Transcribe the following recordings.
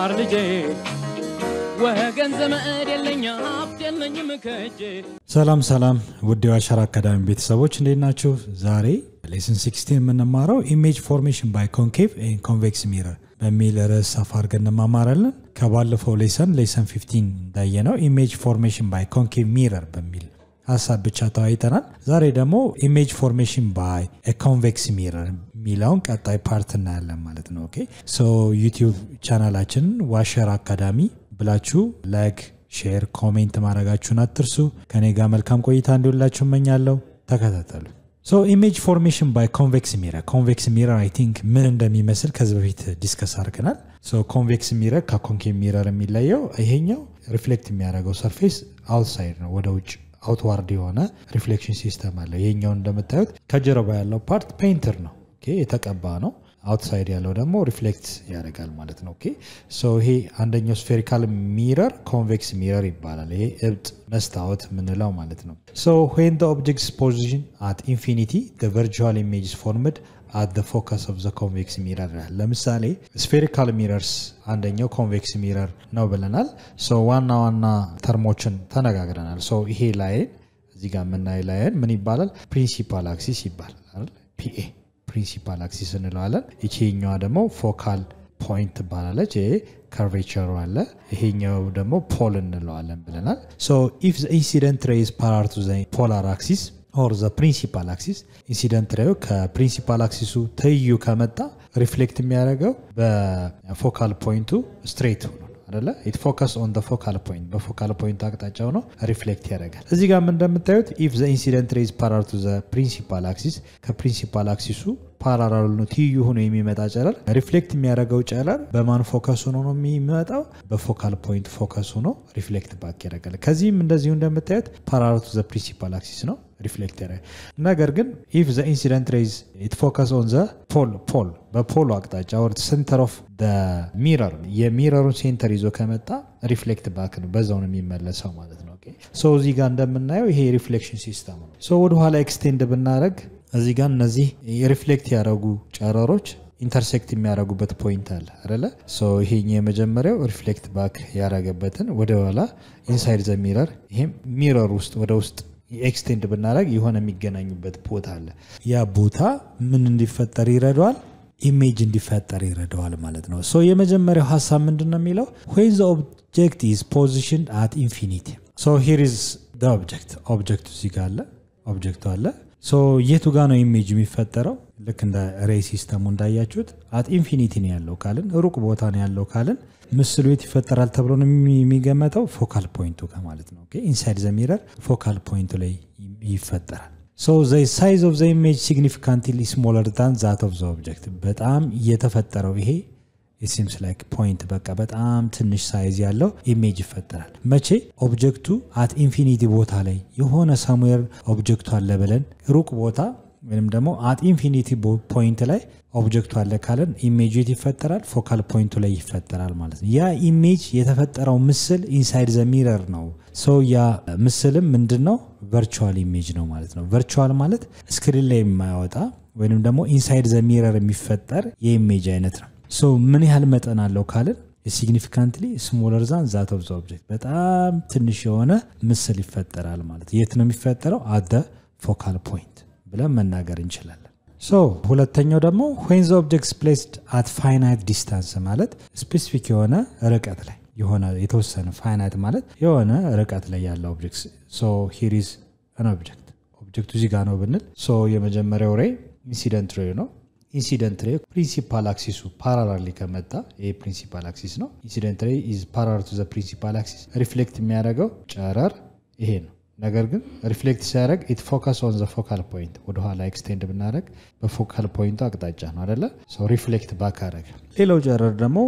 የገባር ልጄ ወገን ዘመድ የለኝ ሀብት የለኝም ከእጄ ሰላም ሰላም ውድ የዋሸራ አካዳሚ ቤተሰቦች እንዴት ናችሁ? ዛሬ ሌስን 16 የምንማረው ኢሜጅ ፎርሜሽን ባይ ኮንኬቭ ኤንድ ኮንቬክስ ሚረር በሚል ርዕስ ሰፋ አድርገን እንማማራለን። ከባለፈው ሌሰን ሌሰን 15 እንዳየነው ኢሜጅ ፎርሜሽን ባይ ኮንኬቭ ሚረር በሚል ሀሳብ ብቻ ተወያይተናል። ዛሬ ደግሞ ኢሜጅ ፎርሜሽን ባይ ኮንቬክስ ሚረር የሚለውን ቀጣይ ፓርት እናያለን ማለት ነው። ኦኬ ሶ ዩቲዩብ ቻናላችንን ዋሸር አካዳሚ ብላችሁ ላይክ፣ ሼር፣ ኮሜንት ማድረጋችሁን አትርሱ። ከኔ ጋር መልካም ቆይታ እንዲውላችሁ እመኛለሁ። ተከታተሉ። ሶ ኢሜጅ ፎርሜሽን ባይ ኮንቬክስ ሚረር ኮንቬክስ ሚረር አይ ቲንክ ምን እንደሚመስል ከዚህ በፊት ዲስከስ አድርገናል። ሶ ኮንቬክስ ሚረር ከኮንኬቭ ሚረር የሚለየው ይሄኛው ሪፍሌክት የሚያደርገው ሰርፌስ አውትሳይድ ነው፣ ወደ ውጭ አውትዋርድ የሆነ ሪፍሌክሽን ሲስተም አለ። ይሄኛው እንደምታዩት ከጀርባ ያለው ፓርት ፔይንትር ነው፣ ኦኬ የተቀባ ነው። አውትሳይድ ያለው ደግሞ ሪፍሌክት ያደርጋል ማለት ነው። ኦኬ ሶ ይሄ አንደኛው ስፌሪካል ሚረር ኮንቬክስ ሚረር ይባላል። ይሄ እብጥ መስታወት የምንለው ማለት ነው። ሶ ዌን ዘ ኦብጀክትስ ፖዚሽን አት ኢንፊኒቲ ዘ ቨርቹዋል ኢሜጅ ኢዝ ፎርምድ አት ዘ ፎከስ ኦፍ ዘ ኮንቬክስ ሚረር። ለምሳሌ ስፌሪካል ሚረርስ አንደኛው ኮንቬክስ ሚረር ነው ብለናል። ሶ ዋና ዋና ተርሞችን ተነጋግረናል። ሶ ይሄ ላይን እዚህ ጋር የምናይ ላይን ምን ይባላል? ፕሪንሲፓል አክሲስ ይባላል። ፒኤ ፕሪንሲፓል አክሲስ እንለዋለን። ይቺኛዋ ደግሞ ፎካል ፖይንት ትባላለች። ይሄ ከርቬቸሩ አለ። ይሄኛው ደግሞ ፖል እንለዋለን ብለናል። ሶ ኢፍ ኢንሲደንት ሬይዝ ፓራር ቱ ፖላር አክሲስ ኦር ዘ ፕሪንሲፓል አክሲስ ኢንሲደንት ሬዩ ከፕሪንሲፓል አክሲሱ ትይዩ ከመጣ ሪፍሌክት የሚያደርገው በፎካል ፖይንቱ ስትሬት ሆኖ አደለ ኢት ፎከስ ኦን ደ ፎካል ፖይንት በፎካል ፖይንት አቅጣጫ ሆኖ ሪፍሌክት ያደርጋል። እዚህ ጋር እንደምታዩት ኢፍ ዘ ኢንሲደንት ሬዝ ፓራር ቱ ዘ ፕሪንሲፓል አክሲስ ከፕሪንሲፓል አክሲሱ ፓራራል ነው ትይዩ ሆኖ የሚመጣ ጨረር ሪፍሌክት የሚያደርገው ጨረር በማን ፎከስ ሆኖ ነው የሚመጣው? በፎካል ፖይንት ፎከስ ሆኖ ሪፍሌክት ባክ ያደርጋል። ከዚህም እንደዚሁ እንደምታዩት ፓራራል ቱ ዘ ፕሪንሲፓል አክሲስ ነው ሪፍሌክት ያደርጋል። ነገር ግን ኢፍ ዘ ኢንሲደንት ሬዝ ኢት ፎከስ ኦን ዘ ፖል ፖል በፖሉ አቅጣጫ ወር ሴንተር ኦፍ ሚረር የሚረሩን ሴንተር ይዞ ከመጣ ሪፍሌክት ባክ ነው፣ በዛው ነው የሚመለሰው ማለት ነው። ሶ እዚህ ጋር እንደምናየው ይሄ ሪፍሌክሽን ሲስተም ነው። ሶ ወደኋላ ኤክስቴንድ ብናደረግ እዚህ ጋር እነዚህ የሪፍሌክት ያደረጉ ጨረሮች ኢንተርሴክት የሚያደርጉበት ፖይንት አለ አይደለ? ይሄኛ የመጀመሪያው ሪፍሌክት ባክ ያደረገበትን ወደ ኋላ ኢንሳይድ ዘ ሚረር ይሄም ሚረር ውስጥ ወደ ውስጥ ኤክስቴንድ ብናደረግ የሆነ የሚገናኙበት ቦታ አለ። ያ ቦታ ምን እንዲፈጠር ይረዳዋል? ኢሜጅ እንዲፈጠር ይረዳዋል ማለት ነው። ሶ የመጀመሪያው ሀሳብ ምንድን ነው የሚለው ዌን ዘ ኦብጀክት ኢዝ ፖዚሽን አት ኢንፊኒቲ ሶ ሂር ኢዝ ዘ ኦብጀክት ኦብጀክቱ እዚህ ጋር አለ ኦብጀክቱ አለ ሶ የቱ ጋር ነው ኢሜጅ የሚፈጠረው? ልክ እንደ ሬይ ሲስተሙ እንዳያችሁት አት ኢንፊኒቲ ነው ያለው ካልን ሩቅ ቦታ ነው ያለው ካልን ምስሉ የት ይፈጠራል ተብሎ ነው የሚገመተው? ፎካል ፖይንቱ ጋር ማለት ነው። ኢንሳይድ ዘ ሚረር ፎካል ፖይንቱ ላይ ይፈጠራል። ሶ ዘ ሳይዝ ኦፍ ዘ ኢሜጅ ሲግኒፊካንትሊ ስሞለር ዳን ዛት ኦፍ ዘ ኦብጀክት በጣም እየተፈጠረው ይሄ ሲምስ ላይክ ፖይንት በቃ በጣም ትንሽ ሳይዝ ያለው ኢሜጅ ይፈጠራል። መቼ ኦብጀክቱ አት ኢንፊኒቲ ቦታ ላይ የሆነ ሳሙዌር ኦብጀክቱ አለ ብለን ሩቅ ቦታ ወይም ደግሞ አት ኢንፊኒቲ ፖይንት ላይ ኦብጀክቱ አለ ካለን ኢሜጅ የት ይፈጠራል? ፎካል ፖይንቱ ላይ ይፈጠራል ማለት ነው። ያ ኢሜጅ የተፈጠረው ምስል ኢንሳይድ ዘ ሚረር ነው። ሰው ያ ምስልም ምንድን ነው? ቨርቹዋል ኢሜጅ ነው ማለት ነው። ቨርቹዋል ማለት ስክሪን ላይ የማያወጣ ወይም ደግሞ ኢንሳይድ ዘ ሚረር የሚፈጠር የኢሜጅ አይነት ነው። ሶ ምን ያህል መጠን አለው ካልን ሲግኒፊካንትሊ ስሞለር ዛን ዛት ኦፍ ዘ ኦብጀክት በጣም ትንሽ የሆነ ምስል ይፈጠራል ማለት የት ነው የሚፈጠረው? አደ ፎካል ፖይንት ብለን መናገር እንችላለን። ሶ ሁለተኛው ደግሞ ዌን ዘ ኦብጀክትስ ፕሌስድ አት ፋይናይት ዲስታንስ ማለት ስፔሲፊክ የሆነ ርቀት ላይ የሆነ የተወሰነ ፋይናይት ማለት የሆነ ርቀት ላይ ያለ ኦብጀክት ሶ ሂር ኢዝ አን ኦብጀክት ኦብጀክቱ እዚህ ጋር ነው ብንል ሶ የመጀመሪያው ሬይ ኢንሲደንት ሬይ ነው። ኢንሲደንት ሬይ ፕሪንሲፓል አክሲሱ ፓራላሊ ከመጣ ይሄ ፕሪንሲፓል አክሲስ ነው። ኢንሲደንት ሬይ ኢዝ ፓራላል ቱ ዘ ፕሪንሲፓል አክሲስ ሪፍሌክት የሚያደርገው ጨረር ይሄ ነው። ነገር ግን ሪፍሌክት ሲያደርግ ኢት ፎከስ ኦን ዘ ፎካል ፖይንት ወደኋላ ኤክስቴንድ ብናደረግ በፎካል ፖይንቱ አቅጣጫ ነው አደለ? ሪፍሌክት ባክ አደረገ። ሌላው ጨረር ደግሞ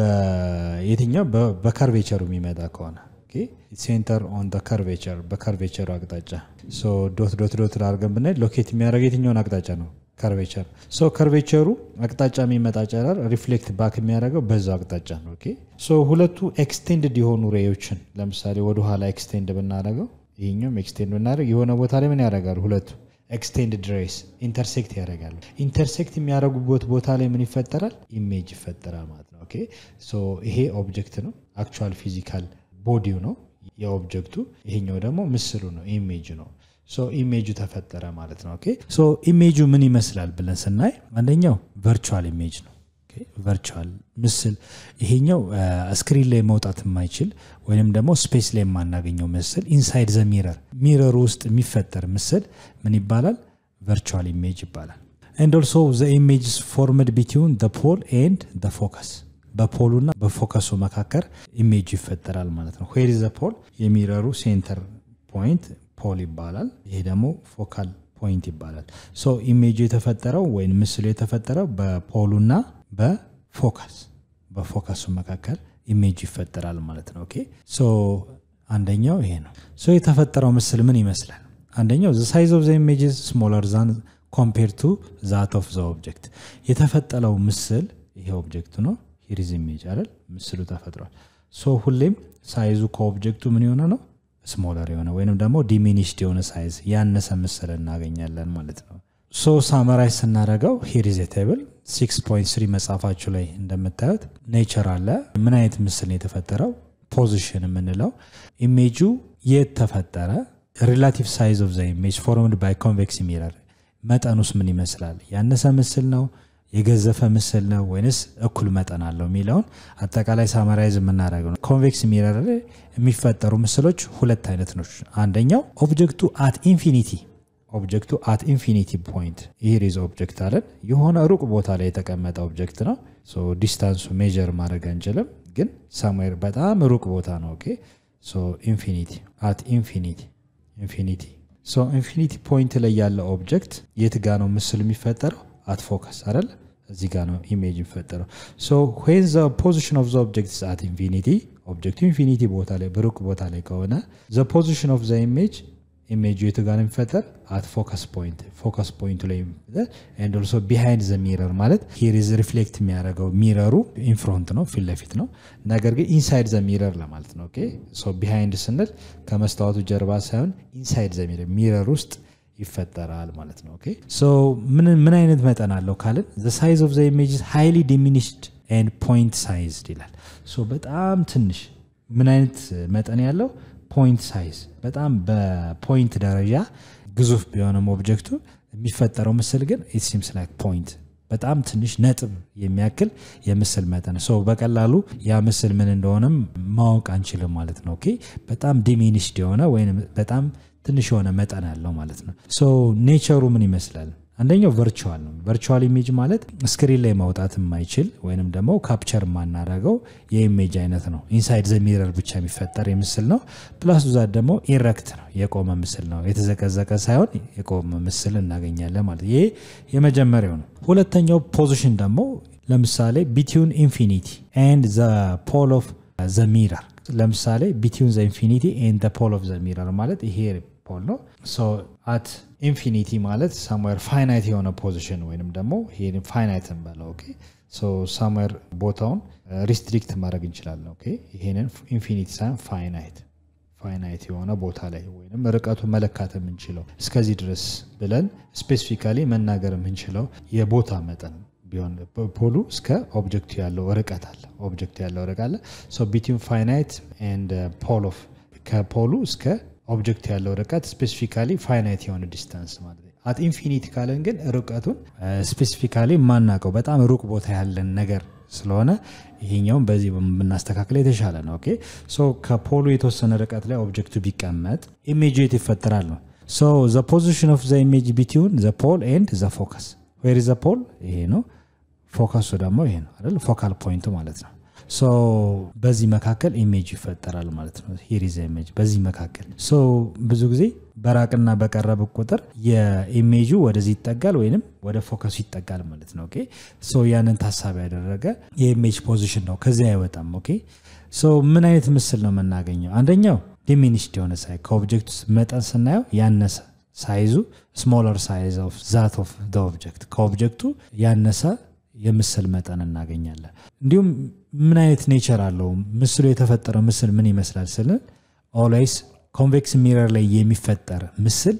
የትኛው በከርቬቸሩ የሚመጣ ከሆነ ሴንተር ኦን ከርቬቸር በከርቬቸሩ አቅጣጫ ዶት ዶት ዶት አድርገን ብናይ ሎኬት የሚያደርግ የትኛውን አቅጣጫ ነው? ከርቬቸር ሶ ከርቬቸሩ አቅጣጫ የሚመጣ ጨረር ሪፍሌክት ባክ የሚያደርገው በዛው አቅጣጫ ነው። ኦኬ ሶ ሁለቱ ኤክስቴንድድ የሆኑ ሬዮችን ለምሳሌ ወደኋላ ኤክስቴንድ ብናደርገው ይህኛውም ኤክስቴንድ ብናደርግ የሆነ ቦታ ላይ ምን ያደርጋሉ? ሁለቱ ኤክስቴንድድ ሬስ ኢንተርሴክት ያደርጋሉ። ኢንተርሴክት የሚያደርጉበት ቦታ ላይ ምን ይፈጠራል? ኢሜጅ ይፈጠራል ማለት ነው። ኦኬ ሶ ይሄ ኦብጀክት ነው፣ አክቹዋል ፊዚካል ቦዲው ነው የኦብጀክቱ። ይሄኛው ደግሞ ምስሉ ነው፣ ኢሜጅ ነው። ሶ ኢሜጁ ተፈጠረ ማለት ነው። ኦኬ ሶ ኢሜጁ ምን ይመስላል ብለን ስናይ አንደኛው ቨርቹዋል ኢሜጅ ነው። ቨርቹዋል ምስል ይሄኛው ስክሪን ላይ መውጣት የማይችል ወይም ደግሞ ስፔስ ላይ የማናገኘው ምስል ኢንሳይድ ዘ ሚረር ሚረሩ ውስጥ የሚፈጠር ምስል ምን ይባላል? ቨርቹዋል ኢሜጅ ይባላል። ኤንድ ኦልሶ ዘ ኢሜጅ ፎርምድ ቢትዊን ዘ ፖል ኤንድ ዘ ፎከስ በፖሉና በፎከሱ መካከል ኢሜጅ ይፈጠራል ማለት ነው። ዌር ዘ ፖል የሚረሩ ሴንተር ፖይንት ፖል ይባላል። ይሄ ደግሞ ፎካል ፖይንት ይባላል። ሶ ኢሜጁ የተፈጠረው ወይም ምስሉ የተፈጠረው በፖሉና በፎከስ በፎከሱ መካከል ኢሜጅ ይፈጠራል ማለት ነው። ኦኬ ሶ አንደኛው ይሄ ነው። ሶ የተፈጠረው ምስል ምን ይመስላል? አንደኛው ዘ ሳይዝ ኦፍ ዘ ኢሜጅ ስሞለር ዛን ኮምፔር ቱ ዛት ኦፍ ዘ ኦብጀክት የተፈጠረው ምስል ይሄ ኦብጀክቱ ነው። ሂሪዝ ኢሜጅ አይደል ምስሉ ተፈጥሯል። ሶ ሁሌም ሳይዙ ከኦብጀክቱ ምን የሆነ ነው ስሞለር የሆነ ወይንም ደግሞ ዲሚኒሽድ የሆነ ሳይዝ ያነሰ ምስል እናገኛለን ማለት ነው። ሶ ሳመራይዝ ስናደረገው ሂሪዝ ቴብል 6.3 መጽሐፋችሁ ላይ እንደምታዩት ኔቸር አለ። ምን አይነት ምስል ነው የተፈጠረው? ፖዚሽን የምንለው ኢሜጁ የት ተፈጠረ? ሪላቲቭ ሳይዝ ኦፍ ዘ ኢሜጅ ፎርምድ ባይ ኮንቬክስ ሚረር መጠኑስ ምን ይመስላል? ያነሰ ምስል ነው የገዘፈ ምስል ነው ወይንስ እኩል መጠን አለው የሚለውን አጠቃላይ ሳመራይዝ የምናደርገው ነው። ኮንቬክስ ሚረር ላይ የሚፈጠሩ ምስሎች ሁለት አይነት ነው። አንደኛው ኦብጀክቱ አት ኢንፊኒቲ ኦብጀክቱ አት ኢንፊኒቲ ፖይንት ይህ ሪዝ ኦብጀክት አለን የሆነ ሩቅ ቦታ ላይ የተቀመጠ ኦብጀክት ነው። ዲስታንሱ ሜጀር ማድረግ አንችልም፣ ግን ሳምዌር በጣም ሩቅ ቦታ ነው። ኦኬ ኢንፊኒቲ አት ኢንፊኒቲ ኢንፊኒቲ ኢንፊኒቲ ፖይንት ላይ ያለ ኦብጀክት የት ጋ ነው ምስል የሚፈጠረው? አት ፎከስ አይደል? እዚህ ጋ ነው ኢሜጅ የሚፈጠረው። ዌን ዘ ፖዚሽን ኦፍ ዘ ኦብጀክት አት ኢንፊኒቲ ኦብጀክቱ ኢንፊኒቲ ቦታ ላይ በሩቅ ቦታ ላይ ከሆነ ዘ ፖዚሽን ኦፍ ዘ ኢሜጅ ኢሜጁ የቱ ጋር የሚፈጠር አት ፎከስ ፖይንት ፎከስ ፖይንቱ ላይ ኤንድ ኦልሶ ቢሃይንድ ዘ ሚረር ማለት ሂሪዝ ሪፍሌክት የሚያደርገው ሚረሩ ኢንፍሮንት ነው ፊት ለፊት ነው። ነገር ግን ኢንሳይድ ዘ ሚረር ለማለት ነው። ኦኬ ሶ ቢሃይንድ ስንል ከመስታወቱ ጀርባ ሳይሆን ኢንሳይድ ዘ ሚረር ሚረር ውስጥ ይፈጠራል ማለት ነው። ኦኬ ሶ ምን አይነት መጠን አለው ካልን ዘ ሳይዝ ኦፍ ዘ ኢሜጅ ሃይሊ ዲሚኒሽድ ኤንድ ፖይንት ሳይዝድ ይላል። ሶ በጣም ትንሽ ምን አይነት መጠን ያለው ፖይንት ሳይዝ በጣም በፖይንት ደረጃ ግዙፍ ቢሆንም ኦብጀክቱ የሚፈጠረው ምስል ግን ኢት ሲምስ ላይክ ፖይንት በጣም ትንሽ ነጥብ የሚያክል የምስል መጠን ሰው በቀላሉ ያ ምስል ምን እንደሆነም ማወቅ አንችልም ማለት ነው። ኦኬ በጣም ዲሚኒሽድ የሆነ ወይም በጣም ትንሽ የሆነ መጠን ያለው ማለት ነው። ሶ ኔቸሩ ምን ይመስላል? አንደኛው ቨርቹዋል ነው። ቨርቹዋል ኢሜጅ ማለት ስክሪን ላይ ማውጣት የማይችል ወይንም ደግሞ ካፕቸር የማናደርገው የኢሜጅ አይነት ነው። ኢንሳይድ ዘ ሚረር ብቻ የሚፈጠር የምስል ነው። ፕላስ ዛት ደግሞ ኢረክት ነው፣ የቆመ ምስል ነው። የተዘቀዘቀ ሳይሆን የቆመ ምስል እናገኛለን ማለት ይሄ የመጀመሪያው ነው። ሁለተኛው ፖዚሽን ደግሞ ለምሳሌ ቢትዊን ኢንፊኒቲ ኤንድ ዘ ፖል ኦፍ ዘ ሚረር ለምሳሌ ቢትዊን ዘ ኢንፊኒቲ ኤንድ ዘ ፖል ኦፍ ዘ ሚረር ማለት ይሄ ፖል ነው። አት ኢንፊኒቲ ማለት ሳምዌር ፋይናይት የሆነ ፖዚሽን ወይንም ደግሞ ይሄን ፋይናይት እንበለው። ኦኬ ሶ ሳምዌር ቦታውን ሪስትሪክት ማድረግ እንችላለን። ኦኬ ይሄንን ኢንፊኒቲ ሳይሆን ፋይናይት ፋይናይት የሆነ ቦታ ላይ ወይም ርቀቱ መለካት የምንችለው እስከዚህ ድረስ ብለን ስፔሲፊካሊ መናገር የምንችለው የቦታ መጠን ቢሆን ፖሉ እስከ ኦብጀክቱ ያለው ርቀት አለ። ኦብጀክቱ ያለው ርቀት አለ። ሶ ቢትዊን ፋይናይት ኤንድ ፖል ኦፍ ከፖሉ እስከ ኦብጀክት ያለው ርቀት ስፔሲፊካሊ ፋይናይት የሆነ ዲስታንስ ማለት ነው። አት ኢንፊኒቲ ካለን ግን ርቀቱን ስፔሲፊካሊ የማናውቀው በጣም ሩቅ ቦታ ያለን ነገር ስለሆነ ይሄኛውም በዚህ ብናስተካክል የተሻለ ነው። ኦኬ ሶ ከፖሉ የተወሰነ ርቀት ላይ ኦብጀክቱ ቢቀመጥ ኢሜጅ የት ይፈጠራል ነው። ሶ ዘ ፖዚሽን ኦፍ ዘ ኢሜጅ ቢትዊን ዘ ፖል ኤንድ ዘ ፎከስ ዌር ዘ ፖል ይሄ ነው። ፎከሱ ደግሞ ይሄ ነው አይደል? ፎካል ፖይንቱ ማለት ነው። ሶ በዚህ መካከል ኢሜጅ ይፈጠራል ማለት ነው። ሂሪዝ ኢሜጅ በዚህ መካከል ሶ ብዙ ጊዜ በራቅና በቀረብ ቁጥር የኢሜጁ ወደዚህ ይጠጋል ወይንም ወደ ፎከሱ ይጠጋል ማለት ነው። ኦኬ ሶ ያንን ታሳቢ ያደረገ የኢሜጅ ፖዚሽን ነው። ከዚህ አይወጣም። ኦኬ ሶ ምን አይነት ምስል ነው የምናገኘው? አንደኛው ዲሚኒሽድ የሆነ ሳይ ከኦብጀክት መጠን ስናየው ያነሰ ሳይዙ ስሞለር ሳይዝ ኦፍ ዛት ኦፍ ኦብጀክት ከኦብጀክቱ ያነሰ የምስል መጠን እናገኛለን። እንዲሁም ምን አይነት ኔቸር አለው ምስሉ የተፈጠረው ምስል ምን ይመስላል ስንል ኦልዌይስ ኮንቬክስ ሚረር ላይ የሚፈጠር ምስል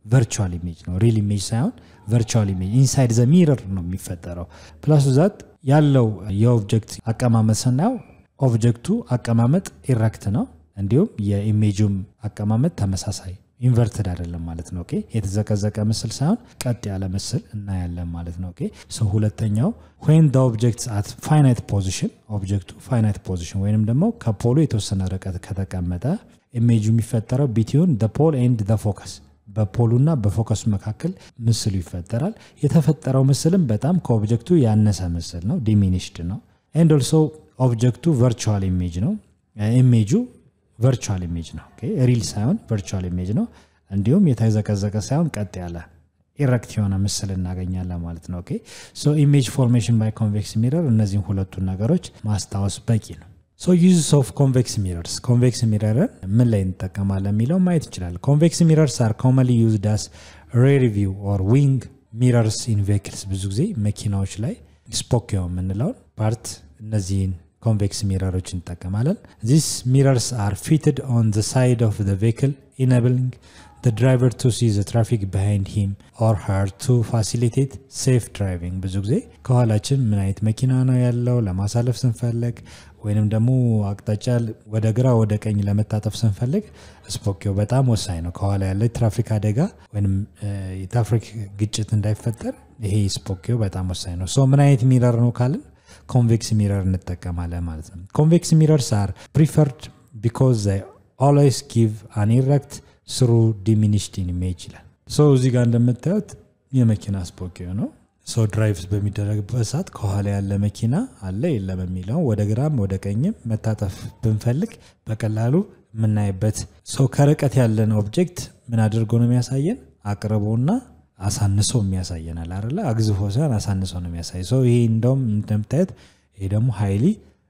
ቨርቹዋል ኢሜጅ ነው ሪል ኢሜጅ ሳይሆን ቨርቹዋል ኢሜጅ ኢንሳይድ ዘ ሚረር ነው የሚፈጠረው ፕላስ ዛት ያለው የኦብጀክት አቀማመጥ ስናየው ኦብጀክቱ አቀማመጥ ኢረክት ነው እንዲሁም የኢሜጁም አቀማመጥ ተመሳሳይ ኢንቨርትድ አይደለም ማለት ነው ኦኬ የተዘቀዘቀ ምስል ሳይሆን ቀጥ ያለ ምስል እናያለን ማለት ነው ኦኬ ሶ ሁለተኛው ወይን ደ ኦብጀክት አት ፋይናይት ፖዚሽን ኦብጀክቱ ፋይናይት ፖዚሽን ወይንም ደግሞ ከፖሉ የተወሰነ ርቀት ከተቀመጠ ኢሜጁ የሚፈጠረው ቢትዊን ደ ፖል ኤንድ ደ ፎከስ በፖሉና በፎከሱ መካከል ምስሉ ይፈጠራል የተፈጠረው ምስልም በጣም ከኦብጀክቱ ያነሰ ምስል ነው ዲሚኒሽድ ነው ኤንድ ኦልሶ ኦብጀክቱ ቨርቹዋል ኢሜጅ ነው ኢሜጁ ቨርቹዋል ኢሜጅ ነው ሪል ሳይሆን ቨርቹዋል ኢሜጅ ነው እንዲሁም የተዘቀዘቀ ሳይሆን ቀጥ ያለ ኢረክት የሆነ ምስል እናገኛለን ማለት ነው ኦኬ ሶ ኢሜጅ ፎርሜሽን ባይ ኮንቬክስ ሚረር እነዚህን ሁለቱን ነገሮች ማስታወስ በቂ ነው ሶ ዩዝስ ኦፍ ኮንቬክስ ሚረርስ ኮንቬክስ ሚረርን ምን ላይ እንጠቀማለን የሚለው ማየት ይችላል ኮንቬክስ ሚረርስ አር ኮመንሊ ዩዝድ አስ ሬር ቪው ኦር ዊንግ ሚረርስ ኢን ቬክልስ ብዙ ጊዜ መኪናዎች ላይ ስፖኪዮ የምንለውን ፓርት እነዚህን ኮንቬክስ ሚረሮች እንጠቀማለን ዚስ ሚረርስ አር ፊትድ ኦን ዘ ሳይድ ኦፍ ዘ ቬክል ኢነብሊንግ the driver to see the traffic behind him or her to facilitate safe driving ብዙ ጊዜ ከኋላችን ምን አይነት መኪና ነው ያለው ለማሳለፍ ስንፈልግ ወይንም ደግሞ አቅጣጫ ወደ ግራ ወደ ቀኝ ለመታጠፍ ስንፈልግ ስፖኪዮ በጣም ወሳኝ ነው ከኋላ ያለ ትራፊክ አደጋ ወይም የትራፊክ ግጭት እንዳይፈጠር ይሄ ስፖኪዮ በጣም ወሳኝ ነው ሶ ምን አይነት ሚረር ነው ካልን ኮንቬክስ ሚረር እንጠቀማለን ማለት ነው ኮንቬክስ ሚረርስ አር ፕሪፈርድ ቢካዝ ኦልዌይስ ጊቭ አን ኢረክት ስሩ ዲሚኒሽድ ኢሜጅ ይላል ሶ እዚህ ጋር እንደምታዩት የመኪና ስፖኪዮ ነው ሰው ድራይቭ በሚደረግበት ሰዓት ከኋላ ያለ መኪና አለ የለም የሚለው ወደ ግራም ወደ ቀኝም መታጠፍ ብንፈልግ በቀላሉ የምናይበት ሰው ከርቀት ያለን ኦብጀክት ምን አድርጎ ነው የሚያሳየን አቅርቦና አሳንሶ የሚያሳየናል አለ አግዝፎ ሳይሆን አሳንሶ ነው የሚያሳይ ሰው ይሄ እንደውም እንደምታየት ይሄ ደግሞ ሀይሊ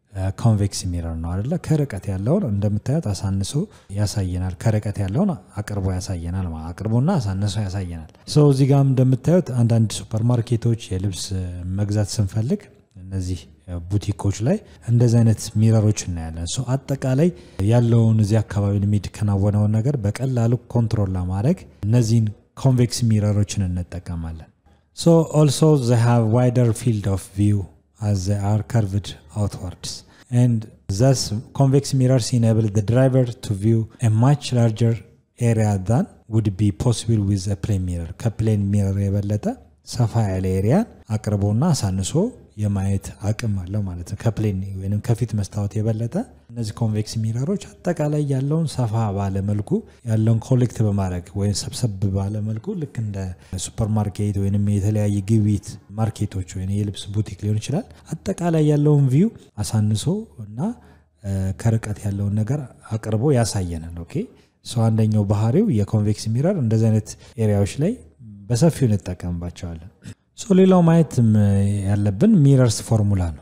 ኮንቬክስ ሚረር ነው አደለ ከርቀት ያለውን እንደምታዩት አሳንሶ ያሳየናል ከርቀት ያለውን አቅርቦ ያሳየናል አቅርቦና አሳንሶ ያሳየናል ሰው እዚህ ጋም እንደምታዩት አንዳንድ ሱፐርማርኬቶች የልብስ መግዛት ስንፈልግ እነዚህ ቡቲኮች ላይ እንደዚህ አይነት ሚረሮች እናያለን ሶ አጠቃላይ ያለውን እዚህ አካባቢ የሚከናወነውን ነገር በቀላሉ ኮንትሮል ለማድረግ እነዚህን ኮንቬክስ ሚረሮችን እንጠቀማለን ሶ ኦልሶ ዘ ሃቭ ዋይደር ፊልድ ኦፍ ቪው as they are curved outwards. And thus, convex mirrors enable the driver to view a much larger area than would be possible with a plane mirror. ከፕሌን ሚረር የበለጠ ሰፋ ያለ ኤሪያን አቅርቦና አሳንሶ የማየት አቅም አለው ማለት ነው ከፕሌን ወይም ከፊት መስታወት የበለጠ እነዚህ ኮንቬክስ ሚረሮች አጠቃላይ ያለውን ሰፋ ባለ መልኩ ያለውን ኮሌክት በማድረግ ወይም ሰብሰብ ባለ መልኩ ልክ እንደ ሱፐርማርኬት ወይም የተለያየ ግብይት ማርኬቶች ወይም የልብስ ቡቲክ ሊሆን ይችላል አጠቃላይ ያለውን ቪው አሳንሶ እና ከርቀት ያለውን ነገር አቅርቦ ያሳየናል ኦኬ ሰው አንደኛው ባህሪው የኮንቬክስ ሚረር እንደዚህ አይነት ኤሪያዎች ላይ በሰፊው እንጠቀምባቸዋለን ሶ ሌላው ማየት ያለብን ሚረርስ ፎርሙላ ነው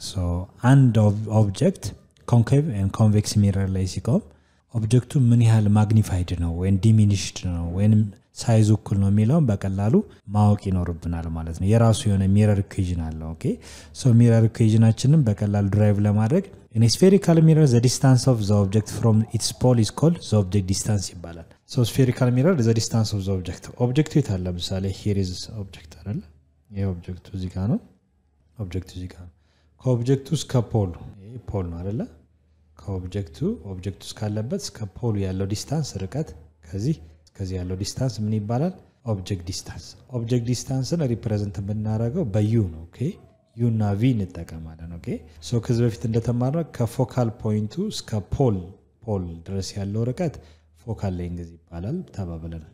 አንድ ኦብጀክት ኮንኬቭ ኮንቬክስ ሚረር ላይ ሲቆም ኦብጀክቱ ምን ያህል ማግኒፋይድ ነው ወይም ዲሚኒሽድ ነው ወይም ሳይዙ እኩል ነው የሚለውን በቀላሉ ማወቅ ይኖርብናል ማለት ነው የራሱ የሆነ ሚረር ኢኩዌዥን አለው ኦኬ ሶ ሚረር ኢኩዌዥናችንን በቀላሉ ድራይቭ ለማድግ ኢን ስፌሪካል ሚረር ዘ ዲስታንስ ኦፍ ዘ ኦብጀክት ፍሮም ኢትስ ፖል ኢዝ ኮልድ ዘ ኦብጀክት ዲስታንስ ይባላል ሶ ስፌሪካል ሚረር ዘ ዲስታንስ ኦፍ ዘ ኦብጀክት ኦብጀክቱ የት አለ ለምሳሌ ሂሪዝ ኦብጀክት አለ ይህ ኦብጀክቱ እዚህ ጋር ነው ኦብጀክቱ እዚህ ጋር ነው ከኦብጀክቱ እስከ ፖሉ ይህ ፖል ነው አደለ ከኦብጀክቱ ኦብጀክቱ እስካለበት እስከ ፖሉ ያለው ዲስታንስ ርቀት ከዚህ እስከዚህ ያለው ዲስታንስ ምን ይባላል ኦብጀክት ዲስታንስ ኦብጀክት ዲስታንስን ሪፕሬዘንት የምናደረገው በዩ ነው ኦኬ ዩ እና ቪ እንጠቀማለን ኦኬ ሶ ከዚህ በፊት እንደተማርነው ከፎካል ፖይንቱ እስከ ፖል ፖል ድረስ ያለው ርቀት ፎካል ሌንግዝ ይባላል ተባብለናል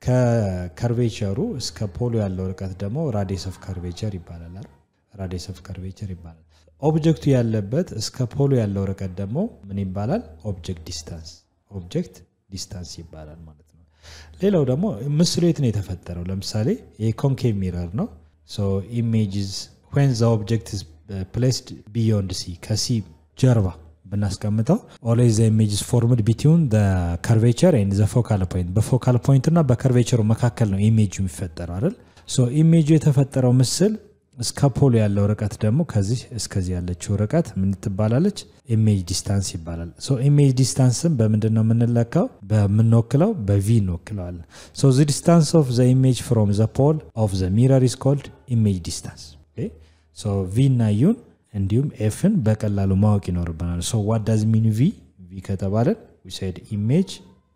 ከከርቬቸሩ እስከ ፖሎ ያለው ርቀት ደግሞ ራዲየስ ኦፍ ከርቬቸር ይባላል ራዲየስ ኦፍ ከርቬቸር ይባላል ኦብጀክቱ ያለበት እስከ ፖሎ ያለው ርቀት ደግሞ ምን ይባላል ኦብጀክት ዲስታንስ ኦብጀክት ዲስታንስ ይባላል ማለት ነው ሌላው ደግሞ ምስሉ የት ነው የተፈጠረው ለምሳሌ የኮንኬቭ ሚረር ነው ኢሜጅዝ ወን ዘ ኦብጀክት ፕሌስድ ቢዮንድ ሲ ከሲ ጀርባ ብናስቀምጠው ኦልዌይዝ ዘ ኢሜጅስ ፎርምድ ቢትዊን ከርቬቸር ኤንድ ዘ ፎካል ፖይንት በፎካል ፖይንት እና በከርቬቸሩ መካከል ነው ኢሜጁ የሚፈጠረው አይደል ሶ ኢሜጁ የተፈጠረው ምስል እስከ ፖሉ ያለው ርቀት ደግሞ ከዚህ እስከዚህ ያለችው ርቀት ምን ትባላለች? ኢሜጅ ዲስታንስ ይባላል። ሶ ኢሜጅ ዲስታንስን በምንድን ነው የምንለካው? በምንወክለው በቪ እንወክለዋለን። ሶ ዘ ዲስታንስ ኦፍ ዘ ኢሜጅ ፍሮም ዘ ፖል ኦፍ ዘ ሚረር ኢስ ኮልድ ኢሜጅ ዲስታንስ። ሶ ቪ እና ዩን እንዲሁም ኤፍን በቀላሉ ማወቅ ይኖርብናል። ሶ ዋት ዳዝ ሚን ቪ ቪ ከተባለን ዊ ሴድ ኢሜጅ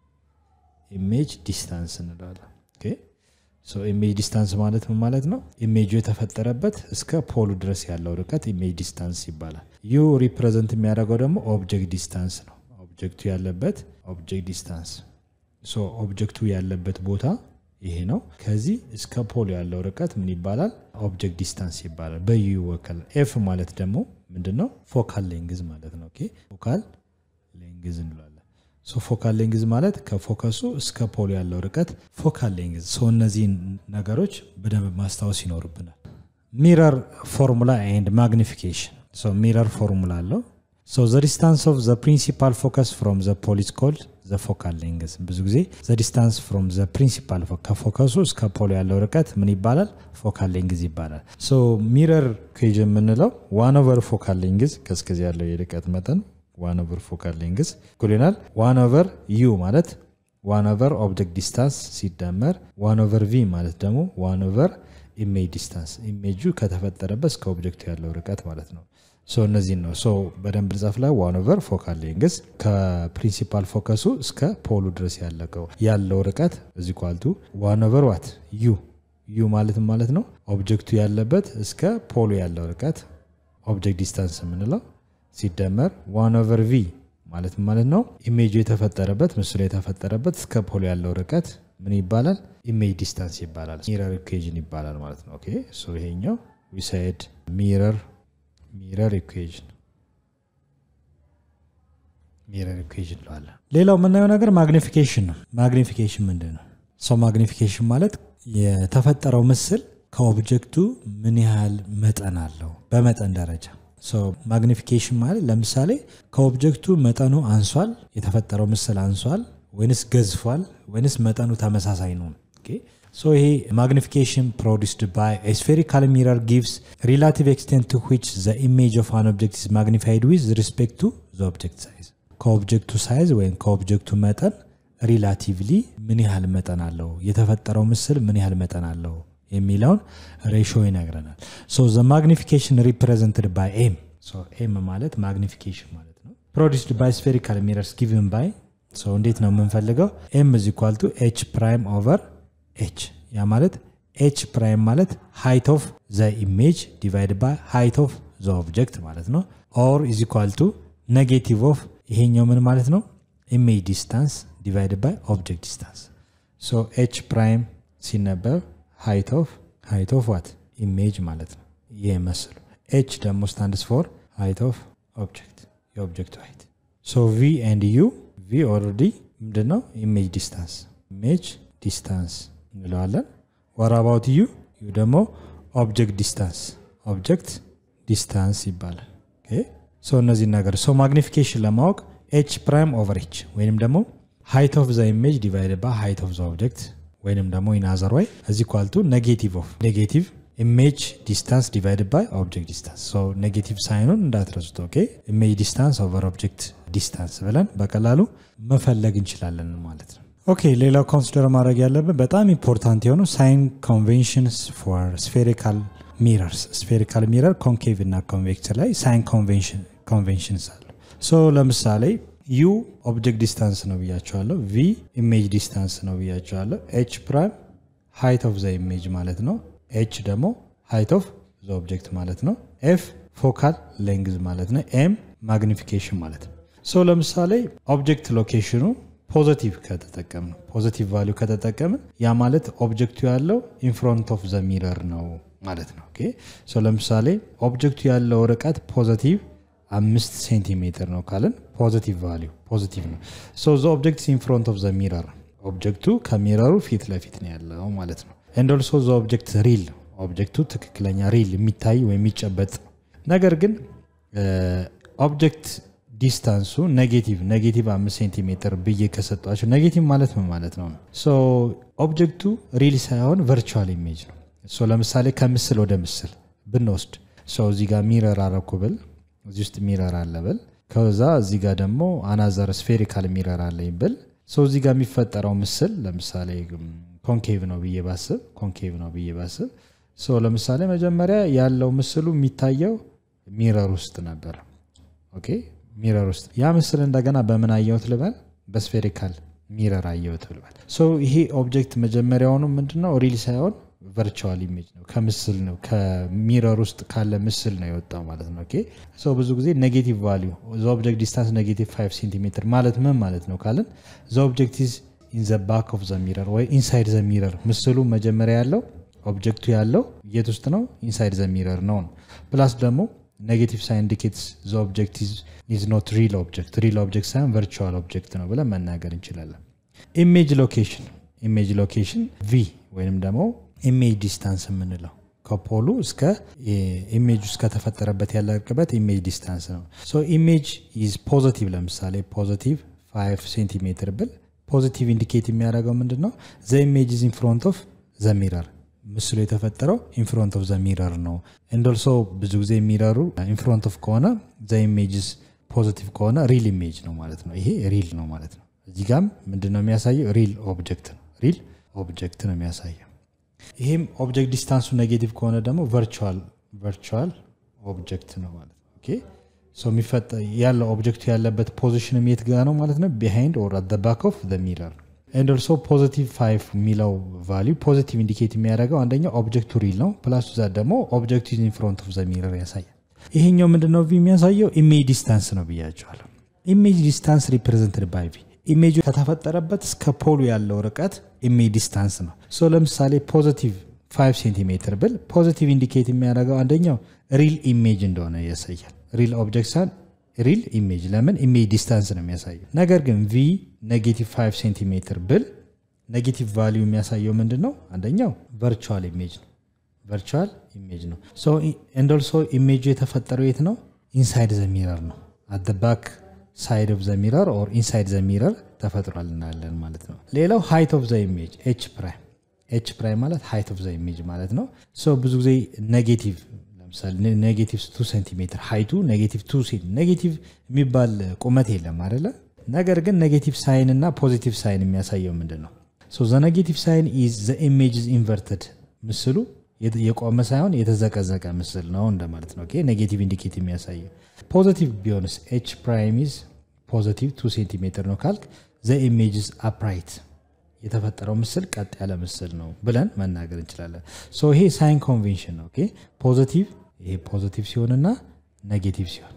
ኢሜጅ ዲስታንስ እንላለን። ኦኬ ሶ ኢሜጅ ዲስታንስ ማለት ምን ማለት ነው? ኢሜጁ የተፈጠረበት እስከ ፖሉ ድረስ ያለው ርቀት ኢሜጅ ዲስታንስ ይባላል። ዩ ሪፕሬዘንት የሚያደርገው ደግሞ ኦብጀክት ዲስታንስ ነው። ኦብጀክቱ ያለበት ኦብጀክት ዲስታንስ። ሶ ኦብጀክቱ ያለበት ቦታ ይሄ ነው። ከዚህ እስከ ፖሉ ያለው ርቀት ምን ይባላል? ኦብጀክት ዲስታንስ ይባላል። በዩ ይወከላል። ኤፍ ማለት ደግሞ ምንድን ነው? ፎካል ሌንግዝ ማለት ነው። ኦኬ ፎካል ሌንግዝ እንላለን። ሶ ፎካል ሌንግዝ ማለት ከፎከሱ እስከ ፖሉ ያለው ርቀት ፎካል ሌንግዝ። ሶ እነዚህን ነገሮች በደንብ ማስታወስ ይኖርብናል። ሚረር ፎርሙላ ኤንድ ማግኒፊኬሽን። ሶ ሚረር ፎርሙላ አለው። ሶ ዘ ዲስታንስ ኦፍ ዘ ፕሪንሲፓል ፎከስ ፍሮም ዘ ፖል ኢዝ ኮልድ ዘ ፎካል ሌንግዝ። ብዙ ጊዜ ዘ ዲስታንስ ፍሮም ዘ ፕሪንሲፓል ከፎከሱ እስከ ፖሉ ያለው ርቀት ምን ይባላል? ፎካል ሌንግዝ ይባላል። ሶ ሚረር ኩዌጅ የምንለው ዋን ኦቨር ፎካል ሌንግዝ ከስከዚህ ያለው የርቀት መጠን ዋን ኦቨር ፎካል ሌንግዝ እኩል ይሆናል ዋን ኦቨር ዩ ማለት ዋን ኦቨር ኦብጀክት ዲስታንስ ሲደመር ዋን ኦቨር ቪ ማለት ደግሞ ዋን ኦቨር ኢሜጅ ዲስታንስ ኢሜጁ ከተፈጠረበት እስከ ኦብጀክቱ ያለው ርቀት ማለት ነው። ሶ እነዚህን ነው ሶ በደንብ ጻፍ ላይ ዋን ኦቨር ፎካል ሌንግዝ ከፕሪንሲፓል ፎከሱ እስከ ፖሉ ድረስ ያለቀው ያለው ርቀት እዚ ኳልቱ ዋን ኦቨር ዋት ዩ ዩ ማለት ማለት ነው ኦብጀክቱ ያለበት እስከ ፖሉ ያለው ርቀት ኦብጀክት ዲስታንስ የምንለው ሲደመር ዋን ኦቨር ቪ ማለት ማለት ነው ኢሜጁ የተፈጠረበት ምስሉ የተፈጠረበት እስከ ፖሎ ያለው ርቀት ምን ይባላል? ኢሜጅ ዲስታንስ ይባላል። ሚረር ኢኩዌዥን ይባላል ማለት ነው። ኦኬ ሶ ይሄኛው ዊሳይድ ሚረር ሚረር ኢኩዌዥን ሚረር ኢኩዌዥን እንለዋለን። ሌላው የምናየው ነገር ማግኒፊኬሽን ነው። ማግኒፊኬሽን ምንድን ነው? ሰው ማግኒፊኬሽን ማለት የተፈጠረው ምስል ከኦብጀክቱ ምን ያህል መጠን አለው በመጠን ደረጃ ማግኒፊኬሽን ማለት ለምሳሌ ከኦብጀክቱ መጠኑ አንሷል፣ የተፈጠረው ምስል አንሷል ወይንስ ገዝፏል ወይንስ መጠኑ ተመሳሳይ ነው። ሶ ይሄ ማግኒፊኬሽን ፕሮዲስድ ባይ ስፌሪካል ሚረር ጊቭስ ሪላቲቭ ኤክስቴንት ቱ ዊች ዘ ኢሜጅ ኦፍ አን ኦብጀክት ኢዝ ማግኒፋይድ ዊዝ ሪስፔክት ቱ ዘ ኦብጀክት ሳይዝ ከኦብጀክቱ ሳይዝ ወይም ከኦብጀክቱ መጠን ሪላቲቭሊ ምን ያህል መጠን አለው፣ የተፈጠረው ምስል ምን ያህል መጠን አለው የሚለውን ሬሾ ይነግረናል። ሶ ዘ ማግኒፊኬሽን ሪፕሬዘንትድ ባይ ኤም ኤም ማለት ማግኒፊኬሽን ማለት ነው። ፕሮዲስድ ባይ ስፌሪካል ሚረርስ ጊቭን ባይ እንዴት ነው የምንፈልገው? ኤም ኢዝ ኢኳል ቱ ኤች ፕራይም ኦቨር ኤች ያ ማለት ኤች ፕራይም ማለት ሃይት ኦፍ ዘ ኢሜጅ ዲቫይድ ባይ ሃይት ኦፍ ዘ ኦብጀክት ማለት ነው። ኦር ኢዝ ኢኳል ቱ ኔጌቲቭ ኦፍ ይሄኛው ምን ማለት ነው? ኢሜጅ ዲስታንስ ዲቫይድ ባይ ኦብጀክት ዲስታንስ ሶ ኤች ፕራይም ሲነበብ ሃይት ኦፍ ሃይት ኦፍ ዋት ኢሜጅ ማለት ነው። ይህ መስሉ ኤች ደግሞ ስታንድስ ፎር ሃይት ኦፍ ኦብጀክት የኦብጀክቱ ሃይት ሶ ቪ ኤንድ ዩ ቪ ኦልሬዲ ምንድን ነው ኢሜጅ ዲስታንስ ኢሜጅ ዲስታንስ እንለዋለን። ወር አባውት ዩ ዩ ደግሞ ኦብጀክት ዲስታንስ ኦብጀክት ዲስታንስ ይባላል። ሶ እነዚህ ነገር ሶ ማግኒፊኬሽን ለማወቅ ኤች ፕራይም ኦቨር ኤች ወይንም ደግሞ ሃይት ኦፍ ዘ ኢሜጅ ዲቫይድ ባይ ሃይት ኦፍ ዘ ኦብጀክት ወይንም ደግሞ ኢናዘር ወይ እዚ ኳልቱ ኔጌቲቭ ኦፍ ኔጌቲቭ ኢሜጅ ዲስታንስ ዲቫይድ ባይ ኦብጀክት ዲስታንስ ሶ ኔጌቲቭ ሳይኑን እንዳትረሱት። ኦኬ ኢሜጅ ዲስታንስ ኦቨር ኦብጀክት ዲስታንስ ብለን በቀላሉ መፈለግ እንችላለን ማለት ነው። ኦኬ ሌላው ኮንሲደር ማድረግ ያለብን በጣም ኢምፖርታንት የሆኑ ሳይን ኮንቬንሽንስ ፎር ስፌሪካል ሚረርስ ስፌሪካል ሚረር ኮንኬቭ እና ኮንቬክስ ላይ ሳይን ኮንቬንሽንስ አሉ። ሶ ለምሳሌ ዩ ኦብጀክት ዲስታንስ ነው ብያቸዋለሁ። ቪ ኢሜጅ ዲስታንስ ነው ብያቸዋለሁ። ኤች ፕራይም ሃይት ኦፍ ዘ ኢሜጅ ማለት ነው። ኤች ደግሞ ሃይት ኦፍ ዘ ኦብጀክት ማለት ነው። ኤፍ ፎካል ሌንግዝ ማለት ነው። ኤም ማግኒፊኬሽን ማለት ነው። ሶ ለምሳሌ ኦብጀክት ሎኬሽኑ ፖዘቲቭ ከተጠቀምን ፖዘቲቭ ቫሊዩ ከተጠቀምን ያ ማለት ኦብጀክቱ ያለው ኢንፍሮንት ኦፍ ዘ ሚረር ነው ማለት ነው። ኦኬ ሶ ለምሳሌ ኦብጀክቱ ያለው ርቀት ፖዘቲቭ አምስት ሴንቲሜትር ነው ካልን ፖዚቲቭ ቫሊዩ ፖዚቲቭ ነው። ሶ ዘ ኦብጀክት ኢንፍሮንት ኦፍ ዘ ሚረር ኦብጀክቱ ከሚረሩ ፊት ለፊት ነው ያለው ማለት ነው። ኤንድ ኦልሶ ዘ ኦብጀክት ሪል ኦብጀክቱ ትክክለኛ ሪል የሚታይ ወይም የሚጨበጥ ነገር ግን ኦብጀክት ዲስታንሱ ኔጌቲቭ ኔጌቲቭ አምስት ሴንቲሜትር ብዬ ከሰጧቸው ኔጌቲቭ ማለት ምን ማለት ነው? ሶ ኦብጀክቱ ሪል ሳይሆን ቨርቹዋል ኢሜጅ ነው። ሶ ለምሳሌ ከምስል ወደ ምስል ብንወስድ ሰው እዚህ ጋር ሚረር አረኩ ብል እዚህ ውስጥ ሚረር አለ ብል ከዛ እዚህ ጋር ደግሞ አናዘር ስፌሪካል ሚረር አለኝ ብል ሰው እዚህ ጋር የሚፈጠረው ምስል ለምሳሌ ኮንኬቭ ነው ብዬ ባስብ ኮንኬቭ ነው ብዬ ባስብ ሰው ለምሳሌ መጀመሪያ ያለው ምስሉ የሚታየው ሚረር ውስጥ ነበር ኦኬ ሚረር ውስጥ ያ ምስል እንደገና በምን አየሁት ልበል በስፌሪካል ሚረር አየሁት ልበል ሶ ይሄ ኦብጀክት መጀመሪያውኑ ምንድነው ሪል ሳይሆን ቨርቹዋል ኢሜጅ ነው ከምስል ነው ከሚረር ውስጥ ካለ ምስል ነው የወጣው ማለት ነው ኦኬ ሶ ብዙ ጊዜ ኔጌቲቭ ቫሊዩ ዘ ኦብጀክት ዲስታንስ ኔጌቲቭ 5 ሴንቲሜትር ማለት ምን ማለት ነው ካልን ዘ ኦብጀክት ኢዝ ኢን ዘ ባክ ኦፍ ዘ ሚረር ወይ ኢንሳይድ ዘ ሚረር ምስሉ መጀመሪያ ያለው ኦብጀክቱ ያለው የት ውስጥ ነው ኢንሳይድ ዘ ሚረር ነው ነው ፕላስ ደግሞ ኔጌቲቭ ሳይን ኢንዲኬትስ ዘ ኦብጀክት ኢዝ ኖት ሪል ኦብጀክት ሪል ኦብጀክት ሳይሆን ቨርቹዋል ኦብጀክት ነው ብለን መናገር እንችላለን ኢሜጅ ሎኬሽን ኢሜጅ ሎኬሽን ቪ ወይንም ደግሞ ኢሜጅ ዲስታንስ የምንለው ከፖሉ እስከ ኢሜጅ ውስጥ ከተፈጠረበት ያለ ርቅበት ኢሜጅ ዲስታንስ ነው ሶ ኢሜጅ ኢዝ ፖዘቲቭ ለምሳሌ ፖዘቲቭ 5 ሴንቲሜትር ብል ፖዚቲቭ ኢንዲኬት የሚያደርገው ምንድን ነው ዘ ኢሜጅ ኢዝ ኢንፍሮንት ኦፍ ዘ ሚረር ምስሉ የተፈጠረው ኢንፍሮንት ኦፍ ዘ ሚረር ነው እንደልሶ ብዙ ጊዜ የሚረሩ ኢንፍሮንት ኦፍ ከሆነ ዘ ኢሜጅስ ፖዚቲቭ ከሆነ ሪል ኢሜጅ ነው ማለት ነው ይሄ ሪል ነው ማለት ነው እዚህ ጋም ምንድን ነው የሚያሳየው ሪል ኦብጀክት ነው ሪል ኦብጀክት ነው የሚያሳየው ይህም ኦብጀክት ዲስታንሱ ኔጌቲቭ ከሆነ ደግሞ ቨርቹዋል ቨርቹዋል ኦብጀክት ነው ማለት ነው ኦኬ ሶ የሚፈጠ ያለው ኦብጀክቱ ያለበት ፖዚሽን የት ጋ ነው ማለት ነው ቢሃይንድ ኦር አት ባክ ኦፍ ሚረር ኤንድ ኦልሶ ፖዚቲቭ ፋይቭ የሚለው ቫሊዩ ፖዚቲቭ ኢንዲኬት የሚያደርገው አንደኛው ኦብጀክቱ ሪል ነው ፕላስ ዛ ደግሞ ኦብጀክቱ ኢን ፍሮንት ኦፍ ዘ ሚረር ያሳያል ይሄኛው ምንድነው ቪ የሚያሳየው ኢሜጅ ዲስታንስ ነው ብያቸዋለሁ ኢሜጅ ዲስታንስ ሪፕሬዘንትድ ባይ ቪ ኢሜጁ ከተፈጠረበት እስከ ፖሉ ያለው ርቀት ኢሜጅ ዲስታንስ ነው ሶ ለምሳሌ ፖዚቲቭ 5 ሴንቲሜትር ብል ፖዚቲቭ ኢንዲኬት የሚያደርገው አንደኛው ሪል ኢሜጅ እንደሆነ ያሳያል ሪል ኦብጀክት ሳን ሪል ኢሜጅ ለምን ኢሜጅ ዲስታንስ ነው የሚያሳየው ነገር ግን ቪ ኔጌቲቭ 5 ሴንቲሜትር ብል ኔጌቲቭ ቫሊዩ የሚያሳየው ምንድን ነው አንደኛው ቨርቹዋል ኢሜጅ ነው ቨርቹዋል ኢሜጅ ነው ኤንድ ኦልሶ ኢሜጁ የተፈጠረው የት ነው ኢንሳይድ ዘ ሚረር ነው አት ባክ ሳይድ ኦፍ ዘ ሚረር ኦር ኢንሳይድ ዘ ሚረር ተፈጥሯል እናያለን ማለት ነው ሌላው ሃይት ኦፍ ዘ ኢሜጅ ኤች ፕራይም ኤች ፕራይም ማለት ሃይት ኦፍ ዘ ኢሜጅ ማለት ነው ሶ ብዙ ጊዜ ኔጌቲቭ ለምሳሌ ኔጌቲቭ ቱ ሴንቲሜትር ሃይቱ ኔጌቲቭ ቱ ኔጌቲቭ የሚባል ቁመት የለም አደለ ነገር ግን ኔጌቲቭ ሳይን እና ፖዚቲቭ ሳይን የሚያሳየው ምንድን ነው ሶ ዘ ኔጌቲቭ ሳይን ኢዝ ዘ ኢሜጅ ኢንቨርትድ ምስሉ የቆመ ሳይሆን የተዘቀዘቀ ምስል ነው እንደማለት ነው ኔጌቲቭ ኢንዲኬት የሚያሳየው ፖዚቲቭ ቢሆንስ ኤች ፕራይም ኢዝ ፖዚቲቭ ቱ ሴንቲሜትር ነው ካልክ ዘ ኢሜጅስ አፕራይት የተፈጠረው ምስል ቀጥ ያለ ምስል ነው ብለን መናገር እንችላለን ሶ ይሄ ሳይን ኮንቬንሽን ነው ፖዚቲቭ ይሄ ፖዚቲቭ ሲሆንና ኔጌቲቭ ሲሆን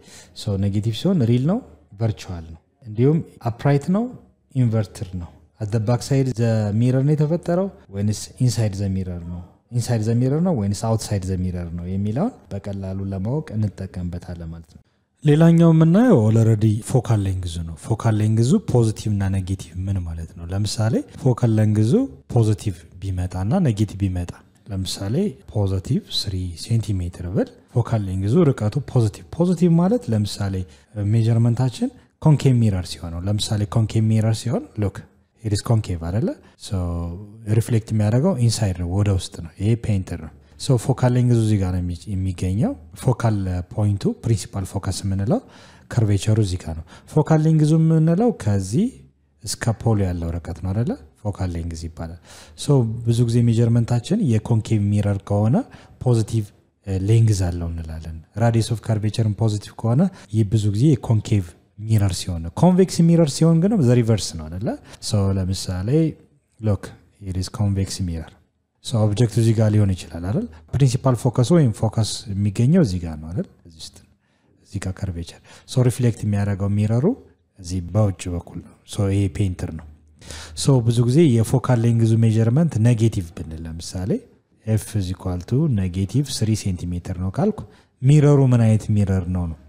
ሶ ኔጌቲቭ ሲሆን ሪል ነው ቨርቹዋል ነው እንዲሁም አፕራይት ነው ኢንቨርትር ነው አት ባክ ሳይድ ዘ ሚረር ነው የተፈጠረው ወይንስ ኢንሳይድ ዘ ሚረር ነው ኢንሳይድ ዘ ሚረር ነው ወይንስ አውትሳይድ ዘ ሚረር ነው የሚለውን በቀላሉ ለማወቅ እንጠቀምበታለን ማለት ነው ሌላኛው የምናየው ኦልረዲ ፎካል ሌንግዙ ነው ፎካል ሌንግዙ ፖዚቲቭ እና ኔጌቲቭ ምን ማለት ነው ለምሳሌ ፎካል ሌንግዙ ፖዚቲቭ ቢመጣ እና ኔጌቲቭ ቢመጣ ለምሳሌ ፖዚቲቭ ስሪ ሴንቲሜትር ብል ፎካል ሌንግዙ ርቀቱ ፖዚቲቭ ፖዚቲቭ ማለት ለምሳሌ ሜጀርመንታችን ኮንኬቭ ሚረር ሲሆነው ለምሳሌ ኮንኬቭ ሚረር ሲሆን ሉክ ኢትስ ኮንኬቭ አደለ ሪፍሌክት የሚያደርገው ኢንሳይድ ነው ወደ ውስጥ ነው ይሄ ፔንትር ነው ሶ ፎካል ሌንግዙ እዚህ ጋር ነው የሚገኘው ፎካል ፖይንቱ ፕሪንሲፓል ፎከስ የምንለው ከርቬቸሩ እዚህ ጋር ነው ፎካል ሌንግዙ የምንለው ከዚህ እስከ ፖሎ ያለው ርቀት ነው አደለ ፎካል ሌንግዝ ይባላል ሶ ብዙ ጊዜ ሜጀርመንታችን የኮንኬቭ ሚረር ከሆነ ፖዚቲቭ ሌንግዝ አለው እንላለን ራዲየስ ኦፍ ካርቬቸርን ፖዚቲቭ ከሆነ ይህ ብዙ ጊዜ የኮንኬቭ ሚረር ሲሆን ኮንቬክስ ሚረር ሲሆን ግን ዘሪቨርስ ነው አደለ ለምሳሌ ሎክ ኢስ ኮንቬክስ ሚረር ኦብጀክት እዚህ ጋር ሊሆን ይችላል አይደል ፕሪንሲፓል ፎከስ ወይም ፎከስ የሚገኘው እዚህ ጋር ነው አይደል እዚህ ጋር ከርቬቸር ሶ ሪፍሌክት የሚያደርገው ሚረሩ እዚህ በውጭ በኩል ነው ይሄ ፔንትር ነው ሶ ብዙ ጊዜ የፎካል ሌንግዙ ሜጀርመንት ኔጌቲቭ ብንል ለምሳሌ ኤፍ ዚኳልቱ ኔጌቲቭ ስሪ ሴንቲሜትር ነው ካልኩ ሚረሩ ምን አይነት ሚረር ነው ነው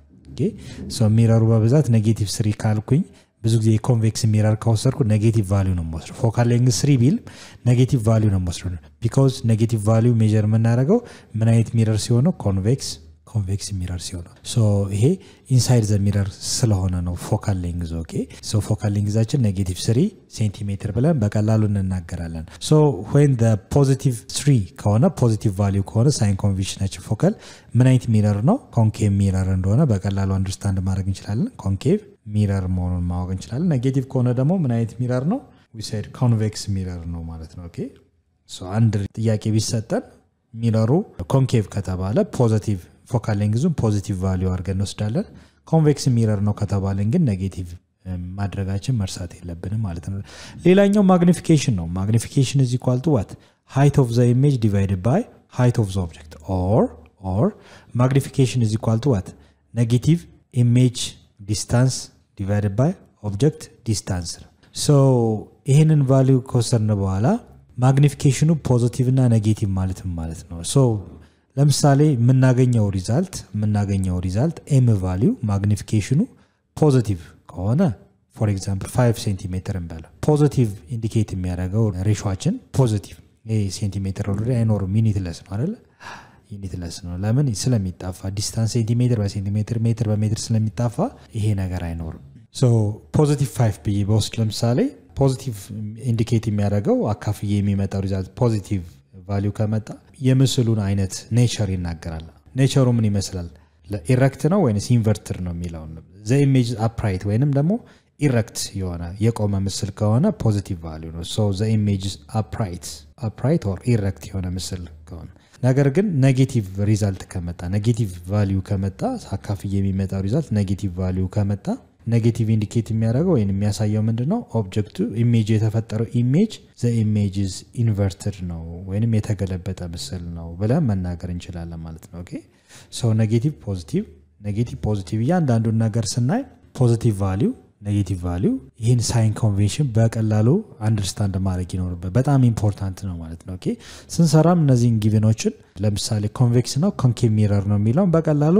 ሚረሩ በብዛት ኔጌቲቭ ስሪ ካልኩኝ ብዙ ጊዜ የኮንቬክስ ሚረር ከወሰድኩ ኔጌቲቭ ቫሊዩ ነው የምወስደው ፎካል ሌንግዝ ስሪ ቢል ኔጌቲቭ ቫሊዩ ነው የምወስደው ቢካዝ ኔጌቲቭ ቫሊዩ ሜጀር የምናደርገው ምን አይነት ሚረር ሲሆነው ኮንቬክስ ኮንቬክስ ሚረር ሲሆን ሶ ይሄ ኢንሳይድ ዘ ሚረር ስለሆነ ነው ፎካል ሌንግዝ ኦኬ ሶ ፎካል ሌንግዛችን ኔጌቲቭ ስሪ ሴንቲሜትር ብለን በቀላሉ እንናገራለን ሶ ወይን ፖዚቲቭ ስሪ ከሆነ ፖዚቲቭ ቫሊዩ ከሆነ ሳይን ኮንቬንሽናችን ፎካል ምን አይነት ሚረር ነው ኮንኬቭ ሚረር እንደሆነ በቀላሉ አንደርስታንድ ማድረግ እንችላለን ኮንኬቭ ሚረር መሆኑን ማወቅ እንችላለን ኔጌቲቭ ከሆነ ደግሞ ምን አይነት ሚረር ነው ዊሳይድ ኮንቬክስ ሚረር ነው ማለት ነው ኦኬ ሶ አንድ ጥያቄ ቢሰጠን ሚረሩ ኮንኬቭ ከተባለ ፖዚቲቭ ፎካል ሌንግዙን ፖዚቲቭ ቫሊዩ አድርገን እንወስዳለን ኮንቬክስ ሚረር ነው ከተባለን ግን ኔጌቲቭ ማድረጋችን መርሳት የለብንም ማለት ነው ሌላኛው ማግኒፊኬሽን ነው ማግኒፊኬሽን እዚ ኳልቱ ዋት ሃይት ኦፍ ዘ ኢሜጅ ዲቫይድድ ባይ ሃይት ኦፍ ዘ ኦብጀክት ኦር ኦር ማግኒፊኬሽን እዚ ኳልቱ ዋት ኔጌቲቭ ኢሜጅ ዲስታንስ ዲቫይድድ ባይ ኦብጀክት ዲስታንስ ነው ሶ ይህንን ቫሊዩ ከወሰድን በኋላ ማግኒፊኬሽኑ ፖዚቲቭ እና ኔጌቲቭ ማለትም ማለት ነው ሶ ለምሳሌ የምናገኘው ሪዛልት የምናገኘው ሪዛልት ኤም ቫሊዩ ማግኒፊኬሽኑ ፖዚቲቭ ከሆነ ፎር ኤግዛምፕል 5 ሴንቲሜትር እንበለው ፖዚቲቭ ኢንዲኬት የሚያደርገው ሬሾችን ፖዚቲቭ ይህ ሴንቲሜትር ኦልሬዲ አይኖርም ዩኒትለስ ነው አይደለ ዩኒትለስ ነው ለምን ስለሚጣፋ ዲስታንስ ሴንቲሜትር በሴንቲሜትር ሜትር በሜትር ስለሚጣፋ ይሄ ነገር አይኖርም ፖዚቲቭ 5 ብዬ በውስጥ ለምሳሌ ፖዚቲቭ ኢንዲኬት የሚያደርገው አካፍዬ የሚመጣው ሪዛልት ፖዚቲቭ ቫሊዩ ከመጣ የምስሉን አይነት ኔቸር ይናገራል ኔቸሩ ምን ይመስላል ኢረክት ነው ወይስ ኢንቨርትር ነው የሚለውን ዘ ኢሜጅ አፕራይት ወይንም ደግሞ ኢረክት የሆነ የቆመ ምስል ከሆነ ፖዚቲቭ ቫሊዩ ነው ሶ ዘ ኢሜጅ አፕራይት አፕራይት ኦር ኢረክት የሆነ ምስል ከሆነ ነገር ግን ኔጌቲቭ ሪዛልት ከመጣ ኔጌቲቭ ቫሊዩ ከመጣ አካፍዬ የሚመጣው ሪዛልት ኔጌቲቭ ቫሊዩ ከመጣ ኔጌቲቭ ኢንዲኬት የሚያደርገው ወይም የሚያሳየው ምንድን ነው ኦብጀክቱ ኢሜጅ የተፈጠረው ኢሜጅ ዘ ኢሜጅዝ ኢንቨርትድ ነው ወይም የተገለበጠ ምስል ነው ብለን መናገር እንችላለን ማለት ነው ኦኬ ሶ ኔጌቲቭ ፖዚቲቭ ኔጌቲቭ ፖዚቲቭ እያንዳንዱን ነገር ስናይ ፖዚቲቭ ቫሊዩ ኔጌቲቭ ቫሊዩ ይህን ሳይን ኮንቬንሽን በቀላሉ አንደርስታንድ ማድረግ ይኖርበት በጣም ኢምፖርታንት ነው ማለት ነው ኦኬ ስንሰራም እነዚህን ጊቭኖችን ለምሳሌ ኮንቬክስ ነው ኮንኬቭ ሚረር ነው የሚለውን በቀላሉ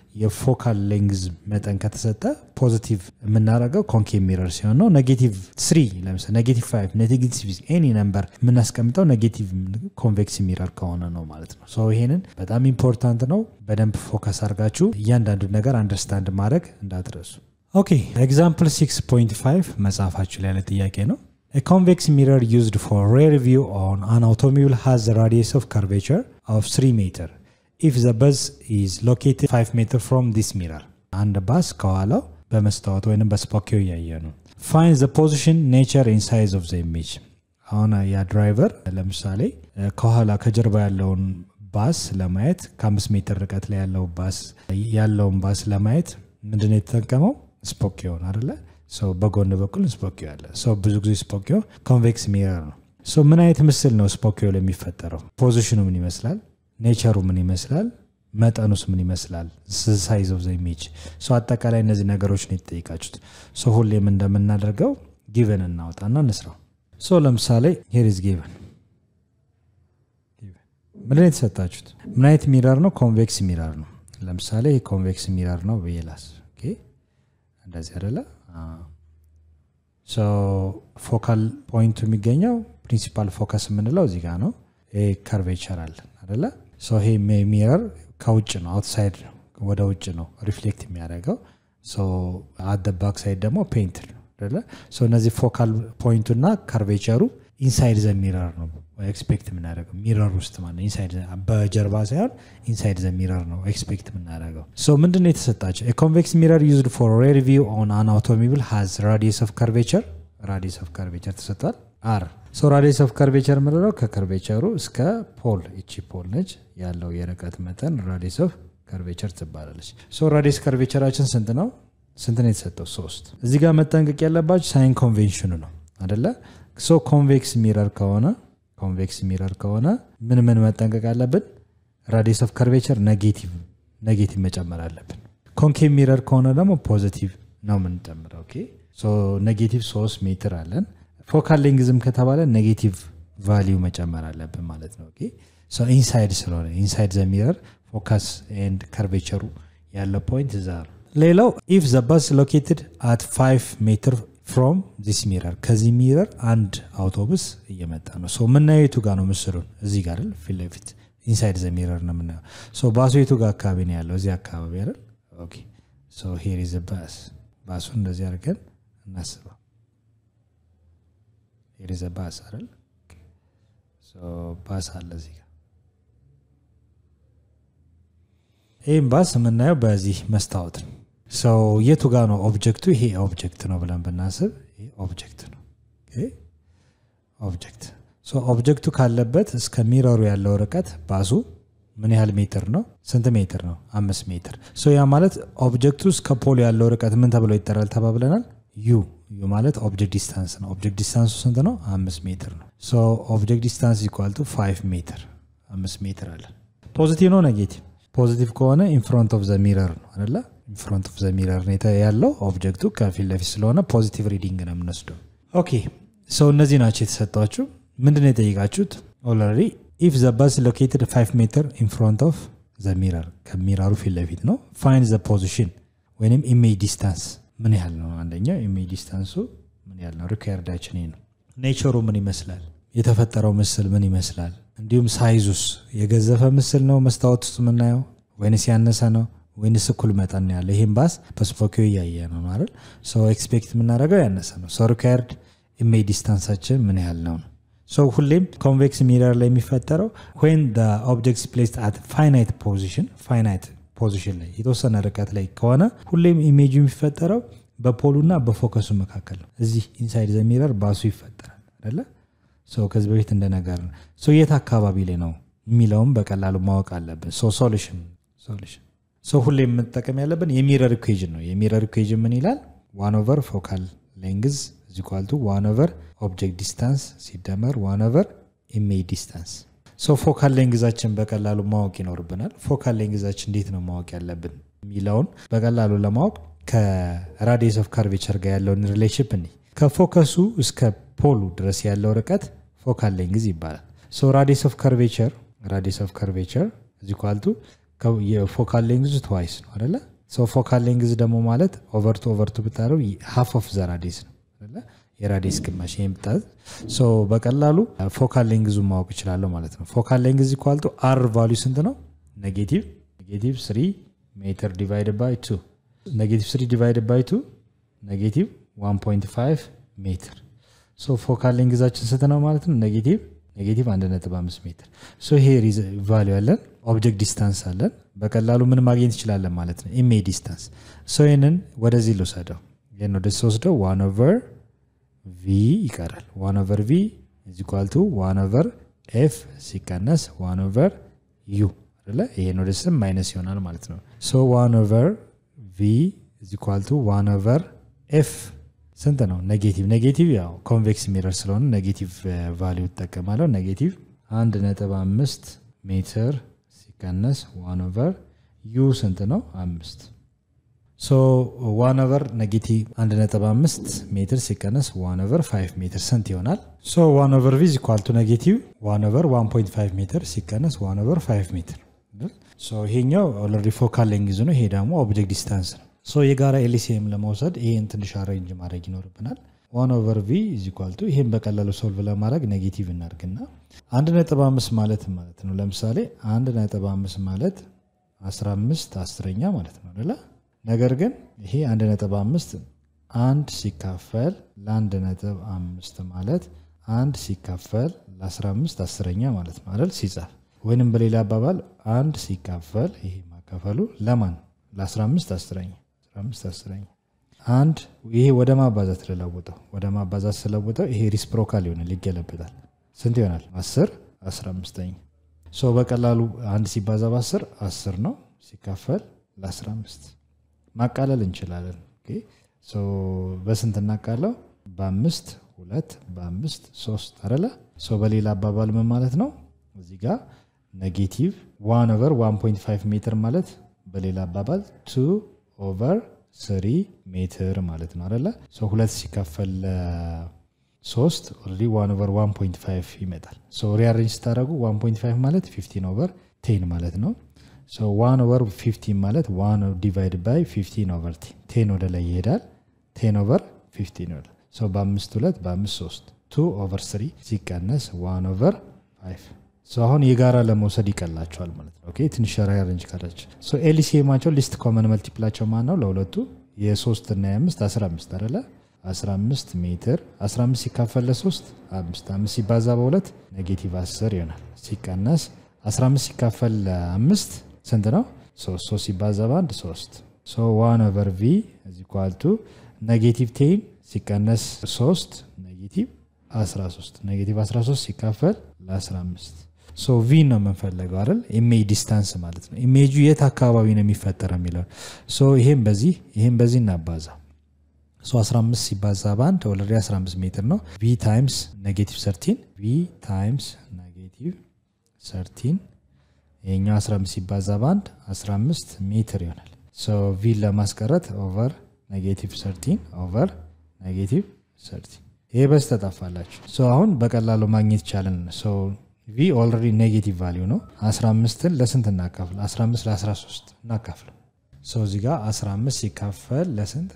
የፎካል ሌንግዝ መጠን ከተሰጠ ፖዚቲቭ የምናደርገው ኮንኬቭ ሚረር ሲሆን ነው ኔጌቲቭ ስሪ ለምሳሌ ኔጌቲቭ ፋይቭ ኔጌቲቭ ኤኒ ነምበር የምናስቀምጠው ኔጌቲቭ ኮንቬክስ ሚረር ከሆነ ነው ማለት ነው ሶ ይሄንን በጣም ኢምፖርታንት ነው በደንብ ፎከስ አድርጋችሁ እያንዳንዱ ነገር አንደርስታንድ ማድረግ እንዳትረሱ ኦኬ ኤግዛምፕል 6.5 መጽሐፋችሁ ላይ ያለ ጥያቄ ነው A convex mirror used for rear view on an automobile has a radius of curvature of 3 meter. if the bus is located 5 meter from this mirror አንድ ባስ ከኋላው በመስታወት ወይም በስፖኪዮ እያየ ነው ፋይን ዘ ፖዚሽን ኔቸር ኢን ሳይዝ ኦፍ ዘ ኢሜጅ አሁን ያ ድራይቨር ለምሳሌ ከኋላ ከጀርባ ያለውን ባስ ለማየት ከአምስት ሜትር ርቀት ላይ ያለው ባስ ያለውን ባስ ለማየት ምንድን የተጠቀመው ስፖኪዮን አደለ ሰው በጎን በኩል ስፖኪዮ አለ ሰው ብዙ ጊዜ ስፖኪዮ ኮንቬክስ ሚረር ነው ምን አይነት ምስል ነው ስፖኪዮ የሚፈጠረው ፖዚሽኑ ምን ይመስላል ኔቸሩ ምን ይመስላል መጠኑስ ምን ይመስላል ሳይዝ ኦፍ ዘ ኢሜጅ ሶ አጠቃላይ እነዚህ ነገሮች ነው የተጠይቃችሁት ሶ ሁሌም እንደምናደርገው ጊቨን እናውጣና እንስራው ሶ ለምሳሌ ሄሪዝ ጊቨን ምንድን የተሰጣችሁት ምን አይነት ሚረር ነው ኮንቬክስ ሚረር ነው ለምሳሌ ኮንቬክስ ሚረር ነው ብዬላስ እንደዚህ አደለ ፎካል ፖይንቱ የሚገኘው ፕሪንሲፓል ፎከስ የምንለው እዚህ ጋር ነው ይሄ ከርቬቸር አለን አደለ ይሄ ሚረር ከውጭ ነው አውትሳይድ ወደ ውጭ ነው ሪፍሌክት የሚያደርገው አደ ባክ ሳይድ ደግሞ ፔንት ነው እነዚህ ፎካል ፖይንቱ እና ከርቬቸሩ ኢንሳይድ ዘ ሚረር ነው ኤክስፔክት የምናደርገው ሚረር ውስጥ ማለት በጀርባ ሳይሆን ኢንሳይድ ዘ ሚረር ነው ኤክስፔክት የምናደርገው ሶ ምንድን ነው የተሰጣቸው ኮንቬክስ ሚረር ዩዝድ ፎር ሬር ቪው ኦን አን አውቶሞቢል ሃዝ ራዲየስ ኦፍ ከርቬቸር ራዲየስ ኦፍ ከርቬቸር ተሰጥቷል አር ሶ ራዲየስ ኦፍ ከርቬቸር ምንለው ከከርቬቸሩ እስከ ፖል እቺ ፖል ነች ያለው የርቀት መጠን ራዲየስ ኦፍ ከርቬቸር ትባላለች ሶ ራዲየስ ከርቬቸራችን ስንት ነው ስንት ነው የተሰጠው ሶስት እዚህ ጋር መጠንቀቅ ያለባቸው ሳይን ኮንቬንሽኑ ነው አደለ ሶ ኮንቬክስ ሚረር ከሆነ ኮንቬክስ ሚረር ከሆነ ምን ምን መጠንቀቅ አለብን ራዲየስ ኦፍ ከርቬቸር ኔጌቲቭ ኔጌቲቭ መጨመር አለብን ኮንኬቭ ሚረር ከሆነ ደግሞ ፖዚቲቭ ነው የምንጨምረው ኦኬ ኔጌቲቭ ሶስት ሜትር አለን ፎካል ሌንግዝም ከተባለ ኔጌቲቭ ቫሊዩ መጨመር አለብን ማለት ነው ኢንሳይድ ስለሆነ ኢንሳይድ ዘ ሚረር ፎካስ ኤንድ ከርቬቸሩ ያለው ፖይንት እዛ ነው ሌላው ኢፍ ዘ ባስ ሎኬትድ አት 5 ሜትር ፍሮም ዚስ ሚረር ከዚህ ሚረር አንድ አውቶቡስ እየመጣ ነው ሶ የምናየቱ ጋር ነው ምስሉን እዚህ ጋር ፊት ለፊት ኢንሳይድ ዘ ሚረር ነው የምናየው ሶ ባሱ የቱ ጋር አካባቢ ነው ያለው እዚህ አካባቢ አይደል ኦኬ ሶ ሄር ኢዝ ባስ ባሱን እንደዚህ አድርገን እናስበው ሄር ኢዝ ባስ አይደል ሶ ባስ አለ እዚህ ጋር ይህም ባስ የምናየው በዚህ መስታወት ነው ሰው የቱ ጋር ነው ኦብጀክቱ ይሄ ኦብጀክት ነው ብለን ብናስብ ይሄ ኦብጀክት ነው ኦብጀክት ኦብጀክቱ ካለበት እስከ ሚረሩ ያለው ርቀት ባሱ ምን ያህል ሜትር ነው ስንት ሜትር ነው አምስት ሜትር ሶ ያ ማለት ኦብጀክቱ እስከ ፖሎ ያለው ርቀት ምን ተብሎ ይጠራል ተባብለናል ዩ ዩ ማለት ኦብጀክት ዲስታንስ ነው ኦብጀክት ዲስታንሱ ስንት ነው አምስት ሜትር ነው ሶ ኦብጀክት ዲስታንስ ኢኳልቱ ፋይቭ ሜትር አምስት ሜትር አለ ፖዚቲቭ ነው ኔጌቲቭ ፖዚቲቭ ከሆነ ኢንፍሮንት ኦፍ ዘ ሚረር ነው አደለ ኢንፍሮንት ኦፍ ዘ ሚረር ያለው ኦብጀክቱ ከፊት ለፊት ስለሆነ ፖዚቲቭ ሪዲንግ ነው የምንወስደው ኦኬ ሰው እነዚህ ናቸው የተሰጧችሁ ምንድን ነው የጠየቃችሁት ኦልሬዲ ኢፍ ዘ ባስ ሎኬትድ 5 ሜትር ኢንፍሮንት ኦፍ ዘ ሚረር ከሚራሩ ፊት ለፊት ነው ፋይን ዘ ፖዚሽን ወይም ኢሜጅ ዲስታንስ ምን ያህል ነው አንደኛው ኢሜጅ ዲስታንሱ ምን ያህል ነው ሪኳርዳችን ነው ኔቸሩ ምን ይመስላል የተፈጠረው ምስል ምን ይመስላል እንዲሁም ሳይዙስ የገዘፈ ምስል ነው መስታወት ውስጥ የምናየው ወይንስ ያነሰ ነው ወይንስ እኩል መጠን ነው ያለ ይህም ባስ በስፖኪዮ እያየ ነው ማለት ሰው ኤክስፔክት የምናደርገው ያነሰ ነው ሰው ሪኳርድ ኢሜጅ ዲስታንሳችን ምን ያህል ነው ነው ሰው ሁሌም ኮንቬክስ ሚረር ላይ የሚፈጠረው ወን ኦብጀክት ፕሌስ አት ፋይናይት ፖዚሽን ፋይናይት ፖዚሽን ላይ የተወሰነ ርቀት ላይ ከሆነ ሁሌም ኢሜጁ የሚፈጠረው በፖሉና በፎከሱ መካከል ነው እዚህ ኢንሳይድ ዘ ሚረር ባሱ ይፈጠራል አደለ ሰው ከዚህ በፊት እንደነገር ነው ሰው የት አካባቢ ላይ ነው የሚለውም በቀላሉ ማወቅ አለብን ሶሉሽን ሶሉሽን ሰው ሁሌ የምንጠቀም ያለብን የሚረር ኢኩዌዥን ነው የሚረር ኢኩዌዥን ምን ይላል ዋን ኦቨር ፎካል ሌንግዝ ዚኳልቱ ዋን ኦቨር ኦብጀክት ዲስታንስ ሲደመር ዋን ኦቨር ኢሜጅ ዲስታንስ ሶ ፎካል ሌንግዛችን በቀላሉ ማወቅ ይኖርብናል ፎካል ሌንግዛችን እንዴት ነው ማወቅ ያለብን የሚለውን በቀላሉ ለማወቅ ከራዲየስ ኦፍ ካርቬቸር ጋር ያለውን ሪሌሽፕ እኒ ከፎከሱ እስከ ፖሉ ድረስ ያለው ርቀት ፎካል ሌንግዝ ይባላል ሶ ራዲየስ ኦፍ ካርቬቸር ራዲየስ ኦፍ ካርቬቸር ዚኳልቱ የፎካል ሌንግዝ ትዋይስ ነው አደለ ሶ ፎካል ሌንግዝ ደግሞ ማለት ኦቨርቱ ኦቨርቱ ብታደረው ሃፍ ኦፍ ዘ ራዲየስ ነው የራዲየስ ግማሽ ይህም ብታዝ በቀላሉ ፎካል ሌንግዙ ማወቅ ይችላለሁ ማለት ነው ፎካል ሌንግዝ ኢኳልቱ አር ቫሉ ስንት ነው ኔጌቲቭ ኔጌቲቭ ስሪ ሜትር ዲቫይድ ባይ ቱ ኔጌቲቭ ስሪ ዲቫይድ ባይ ቱ ኔጌቲቭ 1.5 ሜትር ሶ ፎካል ሌንግዛችን ስንት ነው ማለት ነው ኔጌቲቭ ኔጌቲቭ 1.5 ሜትር ሶ ይሄ ቫሉ ያለን ኦብጀክት ዲስታንስ አለን በቀላሉ ምን ማግኘት ይችላለን ማለት ነው ኢሜ ዲስታንስ ሶ ይህንን ወደዚህ ልውሰደው ይህን ወደዚህ ወስደው ዋን ኦቨር ቪ ይቀራል ዋን ኦቨር ቪ ኢዚኳልቱ ዋን ኦቨር ኤፍ ሲቀነስ ዋን ኦቨር ዩ አለ ይሄን ወደ ስም ማይነስ ይሆናል ማለት ነው ሶ ዋን ኦቨር ቪ ኢዚኳልቱ ዋን ኦቨር ኤፍ ስንት ነው ኔጌቲቭ ኔጌቲቭ ያው ኮንቬክስ ሚረር ስለሆነ ኔጌቲቭ ቫሊዩ ይጠቀማለሁ ኔጌቲቭ አንድ ነጥብ አምስት ሜትር ሲቀነስ ዋን ኦቨር ዩ ስንት ነው አምስት ሶ ዋን ኦቨር ኔጌቲቭ 1.5 ሜትር ሲቀነስ ዋን ኦቨር 5 ሜትር ስንት ይሆናል? ሶ ዋን ኦቨር ቪ ኢኳል ቱ ኔጌቲቭ ዋን ኦቨር 1.5 ሜትር ሲቀነስ ዋን ኦቨር 5 ሜትር። ሶ ይሄኛው ኦልሬዲ ፎካል ሌንግዝ ነው። ይሄ ደግሞ ኦብጀክት ዲስታንስ ነው። ሶ የጋራ ኤልሲኤም ለመውሰድ ይሄን ትንሽ አሬንጅ ማድረግ ይኖርብናል። ዋን ኦቨር ቪ ኢኳል ቱ ይሄን በቀላሉ ሶልቭ ለማድረግ ኔጌቲቭ እናድርግና 1.5 ማለት ማለት ነው። ለምሳሌ 1.5 ማለት 15 አስረኛ ማለት ነው አይደለ? ነገር ግን ይሄ አንድ ነጥብ አምስት አንድ ሲካፈል ለአንድ ነጥብ አምስት ማለት አንድ ሲካፈል ለ15 አስረኛ ማለት ነው አይደል ሲጻፍ ወይንም በሌላ አባባል አንድ ሲካፈል ይሄ ማካፈሉ ለማን ለ15 አስረኛ 15 አስረኛ አንድ ይሄ ወደ ማባዛት ልለውጠው ወደ ማባዛት ስለውጠው ይሄ ሪስፕሮካል ይሆናል ይገለበጣል ስንት ይሆናል 10 15ኛ ሶ በቀላሉ አንድ ሲባዛ በ10 10 ነው ሲካፈል ለ15 ማቃለል እንችላለን በስንት እናቃለው በአምስት ሁለት በአምስት ሶስት አረለ በሌላ አባባል ምን ማለት ነው እዚህ ጋር ኔጌቲቭ ዋን ኦቨር 1.5 ሜትር ማለት በሌላ አባባል ቱ ኦቨር ስሪ ሜትር ማለት ነው አለ ሁለት ሲካፈል ሶስት ኦልሬዲ ዋን ኦቨር 1.5 ይመጣል ሪያሬንጅ ስታደረጉ 1.5 ማለት 15 ኦቨር ቴን ማለት ነው ዋን ኦቨር 15 ማለት ዋን ዲቫይድ ባይ 15 ኦቨር ቴን ወደ ላይ ይሄዳል ቴን ኦቨር 15 ይሆናል በአምስት ሁለት በአምስት ሶስት ቱ ኦቨር ስሪ ሲቀነስ ዋን ኦቨር ፋይቭ አሁን የጋራ ለመውሰድ ይቀላቸዋል ማለት ነው። ኦኬ ትንሽ ሬንጅ ካላቸው ኤልሲኤማቸው ሊስት ኮመን መልቲፕላቸው ማን ነው? ለሁለቱ የሶስት እና የአምስት 15 አይደለ? 15 ሜትር 15 ሲካፈል ለሶስት አምስት አምስት ሲባዛ በሁለት ኔጌቲቭ 10 ይሆናል። ሲቀነስ 15 ሲካፈል ለአምስት ስንት ነው? ሶስት ሶስት ሲባዛ በአንድ ሶስት ሶ ዋን ኦቨር ቪ እዚ ኳልቱ ኔጌቲቭ ቴን ሲቀነስ 3 ኔጌቲቭ 13 ኔጌቲቭ 13 ሲካፈል ለ15 ሶ ቪ ነው የምንፈለገው አይደል? ኢሜጅ ዲስታንስ ማለት ነው። ኢሜጁ የት አካባቢ ነው የሚፈጠረው የሚለው ሶ ይሄም በዚህ ይሄም በዚህ እናባዛ ሶ 15 ሲባዛ በአንድ ኦልሬዲ 15 ሜትር ነው። ቪ ታይምስ ኔጌቲቭ 13 ቪ ታይምስ ኔጌቲቭ 13 ይሄኛው 15 ሲባዛ በአንድ 15 ሜትር ይሆናል። ሶ ቪ ለማስቀረት ኦቨር ኔጌቲቭ 13 ኦቨር ኔጌቲቭ 13 ይሄ በስ ተጠፋላችሁ። ሶ አሁን በቀላሉ ማግኘት ይቻላል። ሶ ቪ ኦልሬዲ ኔጌቲቭ ቫሊዩ ነው። 15ን ለስንት እናካፍል? 15 ለ13 እናካፍል። ሶ እዚህ ጋር 15 ሲካፈል ለስንት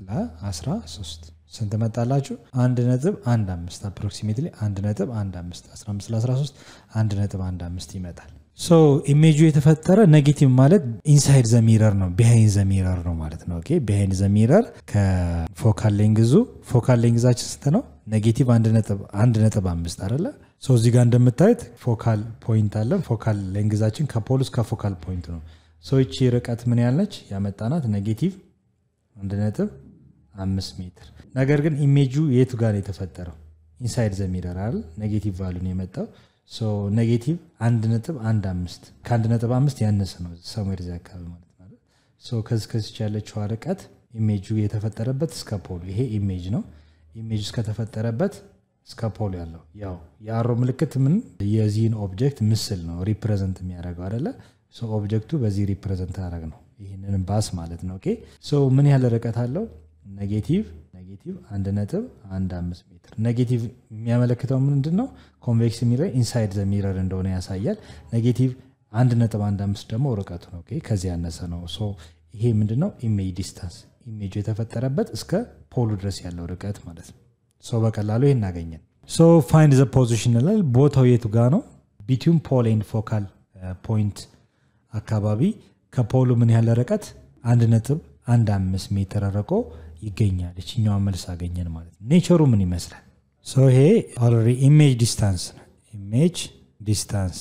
ለ13 ስንት መጣላችሁ? አንድ ነጥብ አንድ አምስት አፕሮክሲሜትሊ አንድ ነጥብ አንድ አምስት 15 ለ13 አንድ ነጥብ አንድ አምስት ይመጣል። ሶ ኢሜጁ የተፈጠረ ኔጌቲቭ ማለት ኢንሳይድ ዘሚረር ነው፣ ቢሃይንድ ዘሚረር ነው ማለት ነው። ኦኬ ቢሃይንድ ዘሚረር ከፎካል ሌንግዙ ፎካል ሌንግዛችን ስንት ነው? ኔጌቲቭ አንድ ነጥብ አምስት አይደለ? ሶ እዚህ ጋር እንደምታዩት ፎካል ፖይንት አለ። ፎካል ሌንግዛችን ከፖል እስከ ፎካል ፖይንት ነው። ሶ ይቺ ርቀት ምን ያልነች ያመጣናት ኔጌቲቭ አንድ ነጥብ አምስት ሜትር። ነገር ግን ኢሜጁ የቱ ጋር ነው የተፈጠረው? ኢንሳይድ ዘሚረር አይደል? ኔጌቲቭ ቫሉ ነው የመጣው ኔጌቲቭ አንድ ነጥብ አንድ አምስት ከአንድ ነጥብ አምስት ያነሰ ነው ሰሜር ዚ አካባቢ ማለት ነው። ከዚህ ከዚች ያለችው ርቀት ኢሜጁ የተፈጠረበት እስከ ፖሉ ይሄ ኢሜጅ ነው። ኢሜጅ እስከተፈጠረበት እስከ ፖሉ ያለው ያው የአሮ ምልክት ምን የዚህን ኦብጀክት ምስል ነው ሪፕሬዘንት የሚያደርገው አደለ? ኦብጀክቱ በዚህ ሪፕሬዘንት ያደረግ ነው ይህንን ባስ ማለት ነው። ኦኬ ምን ያህል ርቀት አለው? ኔጌቲቭ ኔጌቲቭ አንድ ነጥብ አንድ አምስት ሜትር ኔጌቲቭ የሚያመለክተው ምንድን ነው? ኮንቬክስ ሚረር ኢንሳይድ ዘ ሚረር እንደሆነ ያሳያል። ኔጌቲቭ አንድ ነጥብ አንድ አምስት ደግሞ ርቀቱ ነው። ከዚህ ያነሰ ነው። ይሄ ምንድን ነው? ኢሜጅ ዲስታንስ ኢሜጁ የተፈጠረበት እስከ ፖሉ ድረስ ያለው ርቀት ማለት ነው። ሶ በቀላሉ ይህ እናገኘን። ሶ ፋይንድ ዘ ፖዚሽን ይላል። ቦታው የቱ ጋ ነው? ቢትዊን ፖል ኤንድ ፎካል ፖይንት አካባቢ ከፖሉ ምን ያህል ርቀት? አንድ ነጥብ አንድ አምስት ሜትር ርቆ ይገኛል። ይችኛዋ መልስ አገኘን ማለት ነው። ኔቸሩ ምን ይመስላል? ሶ ይሄ ኦልሬዲ ኢሜጅ ዲስታንስ ነው። ኢሜጅ ዲስታንስ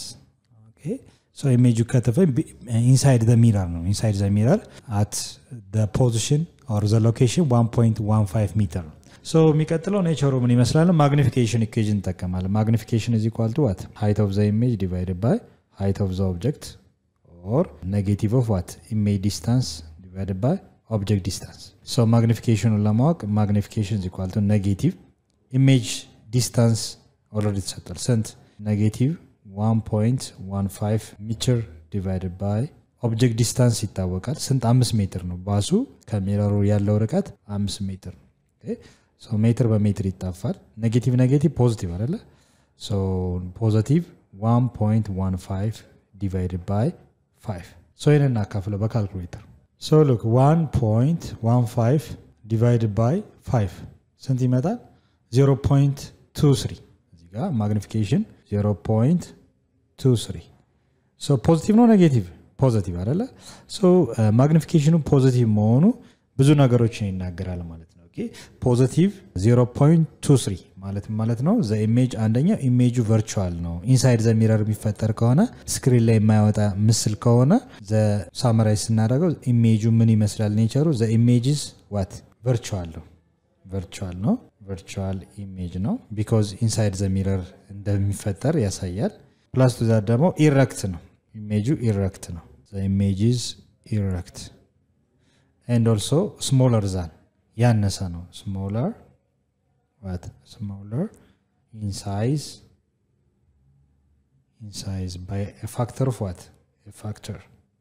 ሶ ኢሜጁ ከተፈ ኢንሳይድ ዘ ሚረር ነው። ኢንሳይድ ዘ ሚረር አት ዘ ፖዚሽን ኦር ዘ ሎኬሽን 1.15 ሜትር ነው። ሶ የሚቀጥለው ኔቸሩ ምን ይመስላል? ማግኒፊኬሽን ኢኩዌዥን እንጠቀማለን። ማግኒፊኬሽን ኢዝ ኢኳል ቱ ዋት ሃይት ኦፍ ዘ ኢሜጅ ዲቫይድድ ባይ ሃይት ኦፍ ዘ ኦብጀክት ኦር ኔጌቲቭ ኦፍ ዋት ኢሜጅ ዲስታንስ ዲቫይድድ ባይ ኦብጀክት ዲስታንስ። ሶ ማግኒፊኬሽኑን ለማወቅ ማግኒፊኬሽን ኢዝ ኢኳል ቱ ኔጌቲቭ ኢሜጅ ዲስታንስ ኦልሬዲ ተሰጥቷል። ስንት ኔጌቲቭ 1.15 ሜትር ዲቫይድድ ባይ ኦብጀክት ዲስታንስ ይታወቃል። ስንት አምስት ሜትር ነው። ባሱ ከሚረሩ ያለው ርቀት አምስት ሜትር ነው። ሜትር በሜትር ይጣፋል። ኔጌቲቭ ኔጌቲቭ ፖዚቲቭ አይደለ? ፖዚቲቭ 1.15 ዲቫይድድ ባይ 5 ይህን እናካፍለው በካልኩሌተር ሶ ሉክ 1.15 ዲቫይድድ ባይ 5 ስንት ይመጣል? 0.23 እዚህ ጋር ማግኒፊኬሽን 0.23 ሶ ፖዚቲቭ ነው ኔጌቲቭ ፖዚቲቭ አይደለ ሶ ማግኒፊኬሽኑ ፖዚቲቭ መሆኑ ብዙ ነገሮችን ይናገራል ማለት ነው ፖዚቲቭ 0.23 ማለት ማለት ነው ዘ ኢሜጅ አንደኛ ኢሜጁ ቨርቹዋል ነው ኢንሳይድ ዘ ሚረር የሚፈጠር ከሆነ ስክሪን ላይ የማያወጣ ምስል ከሆነ ዘ ሳመራይዝ ስናደርገው ኢሜጁ ምን ይመስላል ኔቸሩ ዘ ኢሜጅስ ዋት ቨርቹዋል ነው ቨርቹዋል ነው ቨርቹዋል ኢሜጅ ነው ቢኮዝ ኢንሳይድ ዘ ሚረር እንደሚፈጠር ያሳያል ፕላስ ቱ ዛት ደግሞ ኢረክት ነው ኢሜጁ ኢረክት ነው ኢሜጅስ ኢረክት ኤንድ ኦልሶ ስሞለር ዛን ያነሰ ነው ስሞለር what smaller in size in size by a factor of what a factor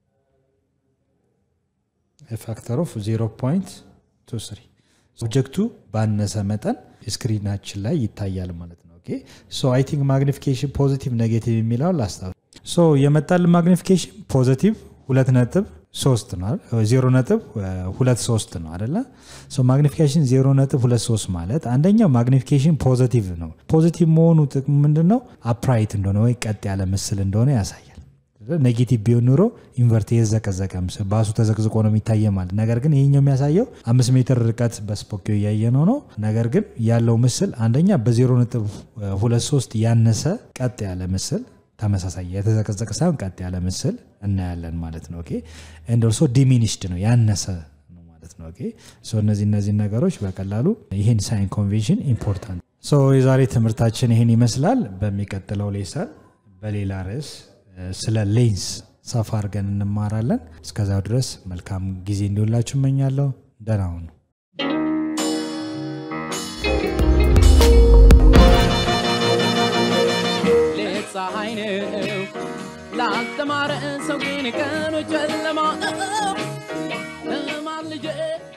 a factor of 0.23 ኦብጀክቱ ባነሰ መጠን ስክሪናችን ላይ ይታያል ማለት ነው ኦኬ ሶ አይ ቲንክ ማግኒፊኬሽን ፖዚቲቭ ኔጌቲቭ የሚለውን ላስታውስ ሶ የመጣልን ማግኒፊኬሽን ፖዚቲቭ ሁለት ነጥብ ሶስት ነው አይደል? ዜሮ ነጥብ ሁለት ሶስት ነው አደለ? ማግኒፊኬሽን ዜሮ ነጥብ ሁለት ሶስት ማለት አንደኛው ማግኒፊኬሽን ፖዘቲቭ ነው። ፖዘቲቭ መሆኑ ጥቅሙ ምንድን ነው? አፕራይት እንደሆነ ወይ ቀጥ ያለ ምስል እንደሆነ ያሳያል። ኔጌቲቭ ቢሆን ኑሮ ኢንቨርት የዘቀዘቀ ምስል ባሱ ተዘቅዝቆ ነው የሚታየ ማለት። ነገር ግን ይህኛው የሚያሳየው አምስት ሜትር ርቀት በስፖኪዮ እያየ ነው ነው። ነገር ግን ያለው ምስል አንደኛ በዜሮ ነጥብ ሁለት ሶስት ያነሰ ቀጥ ያለ ምስል ተመሳሳይ የተዘቀዘቀ ሳይሆን ቀጥ ያለ ምስል እናያለን ማለት ነው። ኦኬ ኤንድ ኦልሶ ዲሚኒሽድ ነው ያነሰ ነው ማለት ነው። ኦኬ ሶ እነዚህ እነዚህ ነገሮች በቀላሉ ይህን ሳይን ኮንቬንሽን ኢምፖርታንት ሶ የዛሬ ትምህርታችን ይህን ይመስላል። በሚቀጥለው ሌሰን በሌላ ርዕስ ስለ ሌንስ ሰፋ አድርገን እንማራለን። እስከዛው ድረስ መልካም ጊዜ እንዲውላችሁ እመኛለሁ። ደህና ሁኑ። ሌት ፀሐይ ነው ላልተማረ ሰው ግን ቀኑ ጨለማ ነው።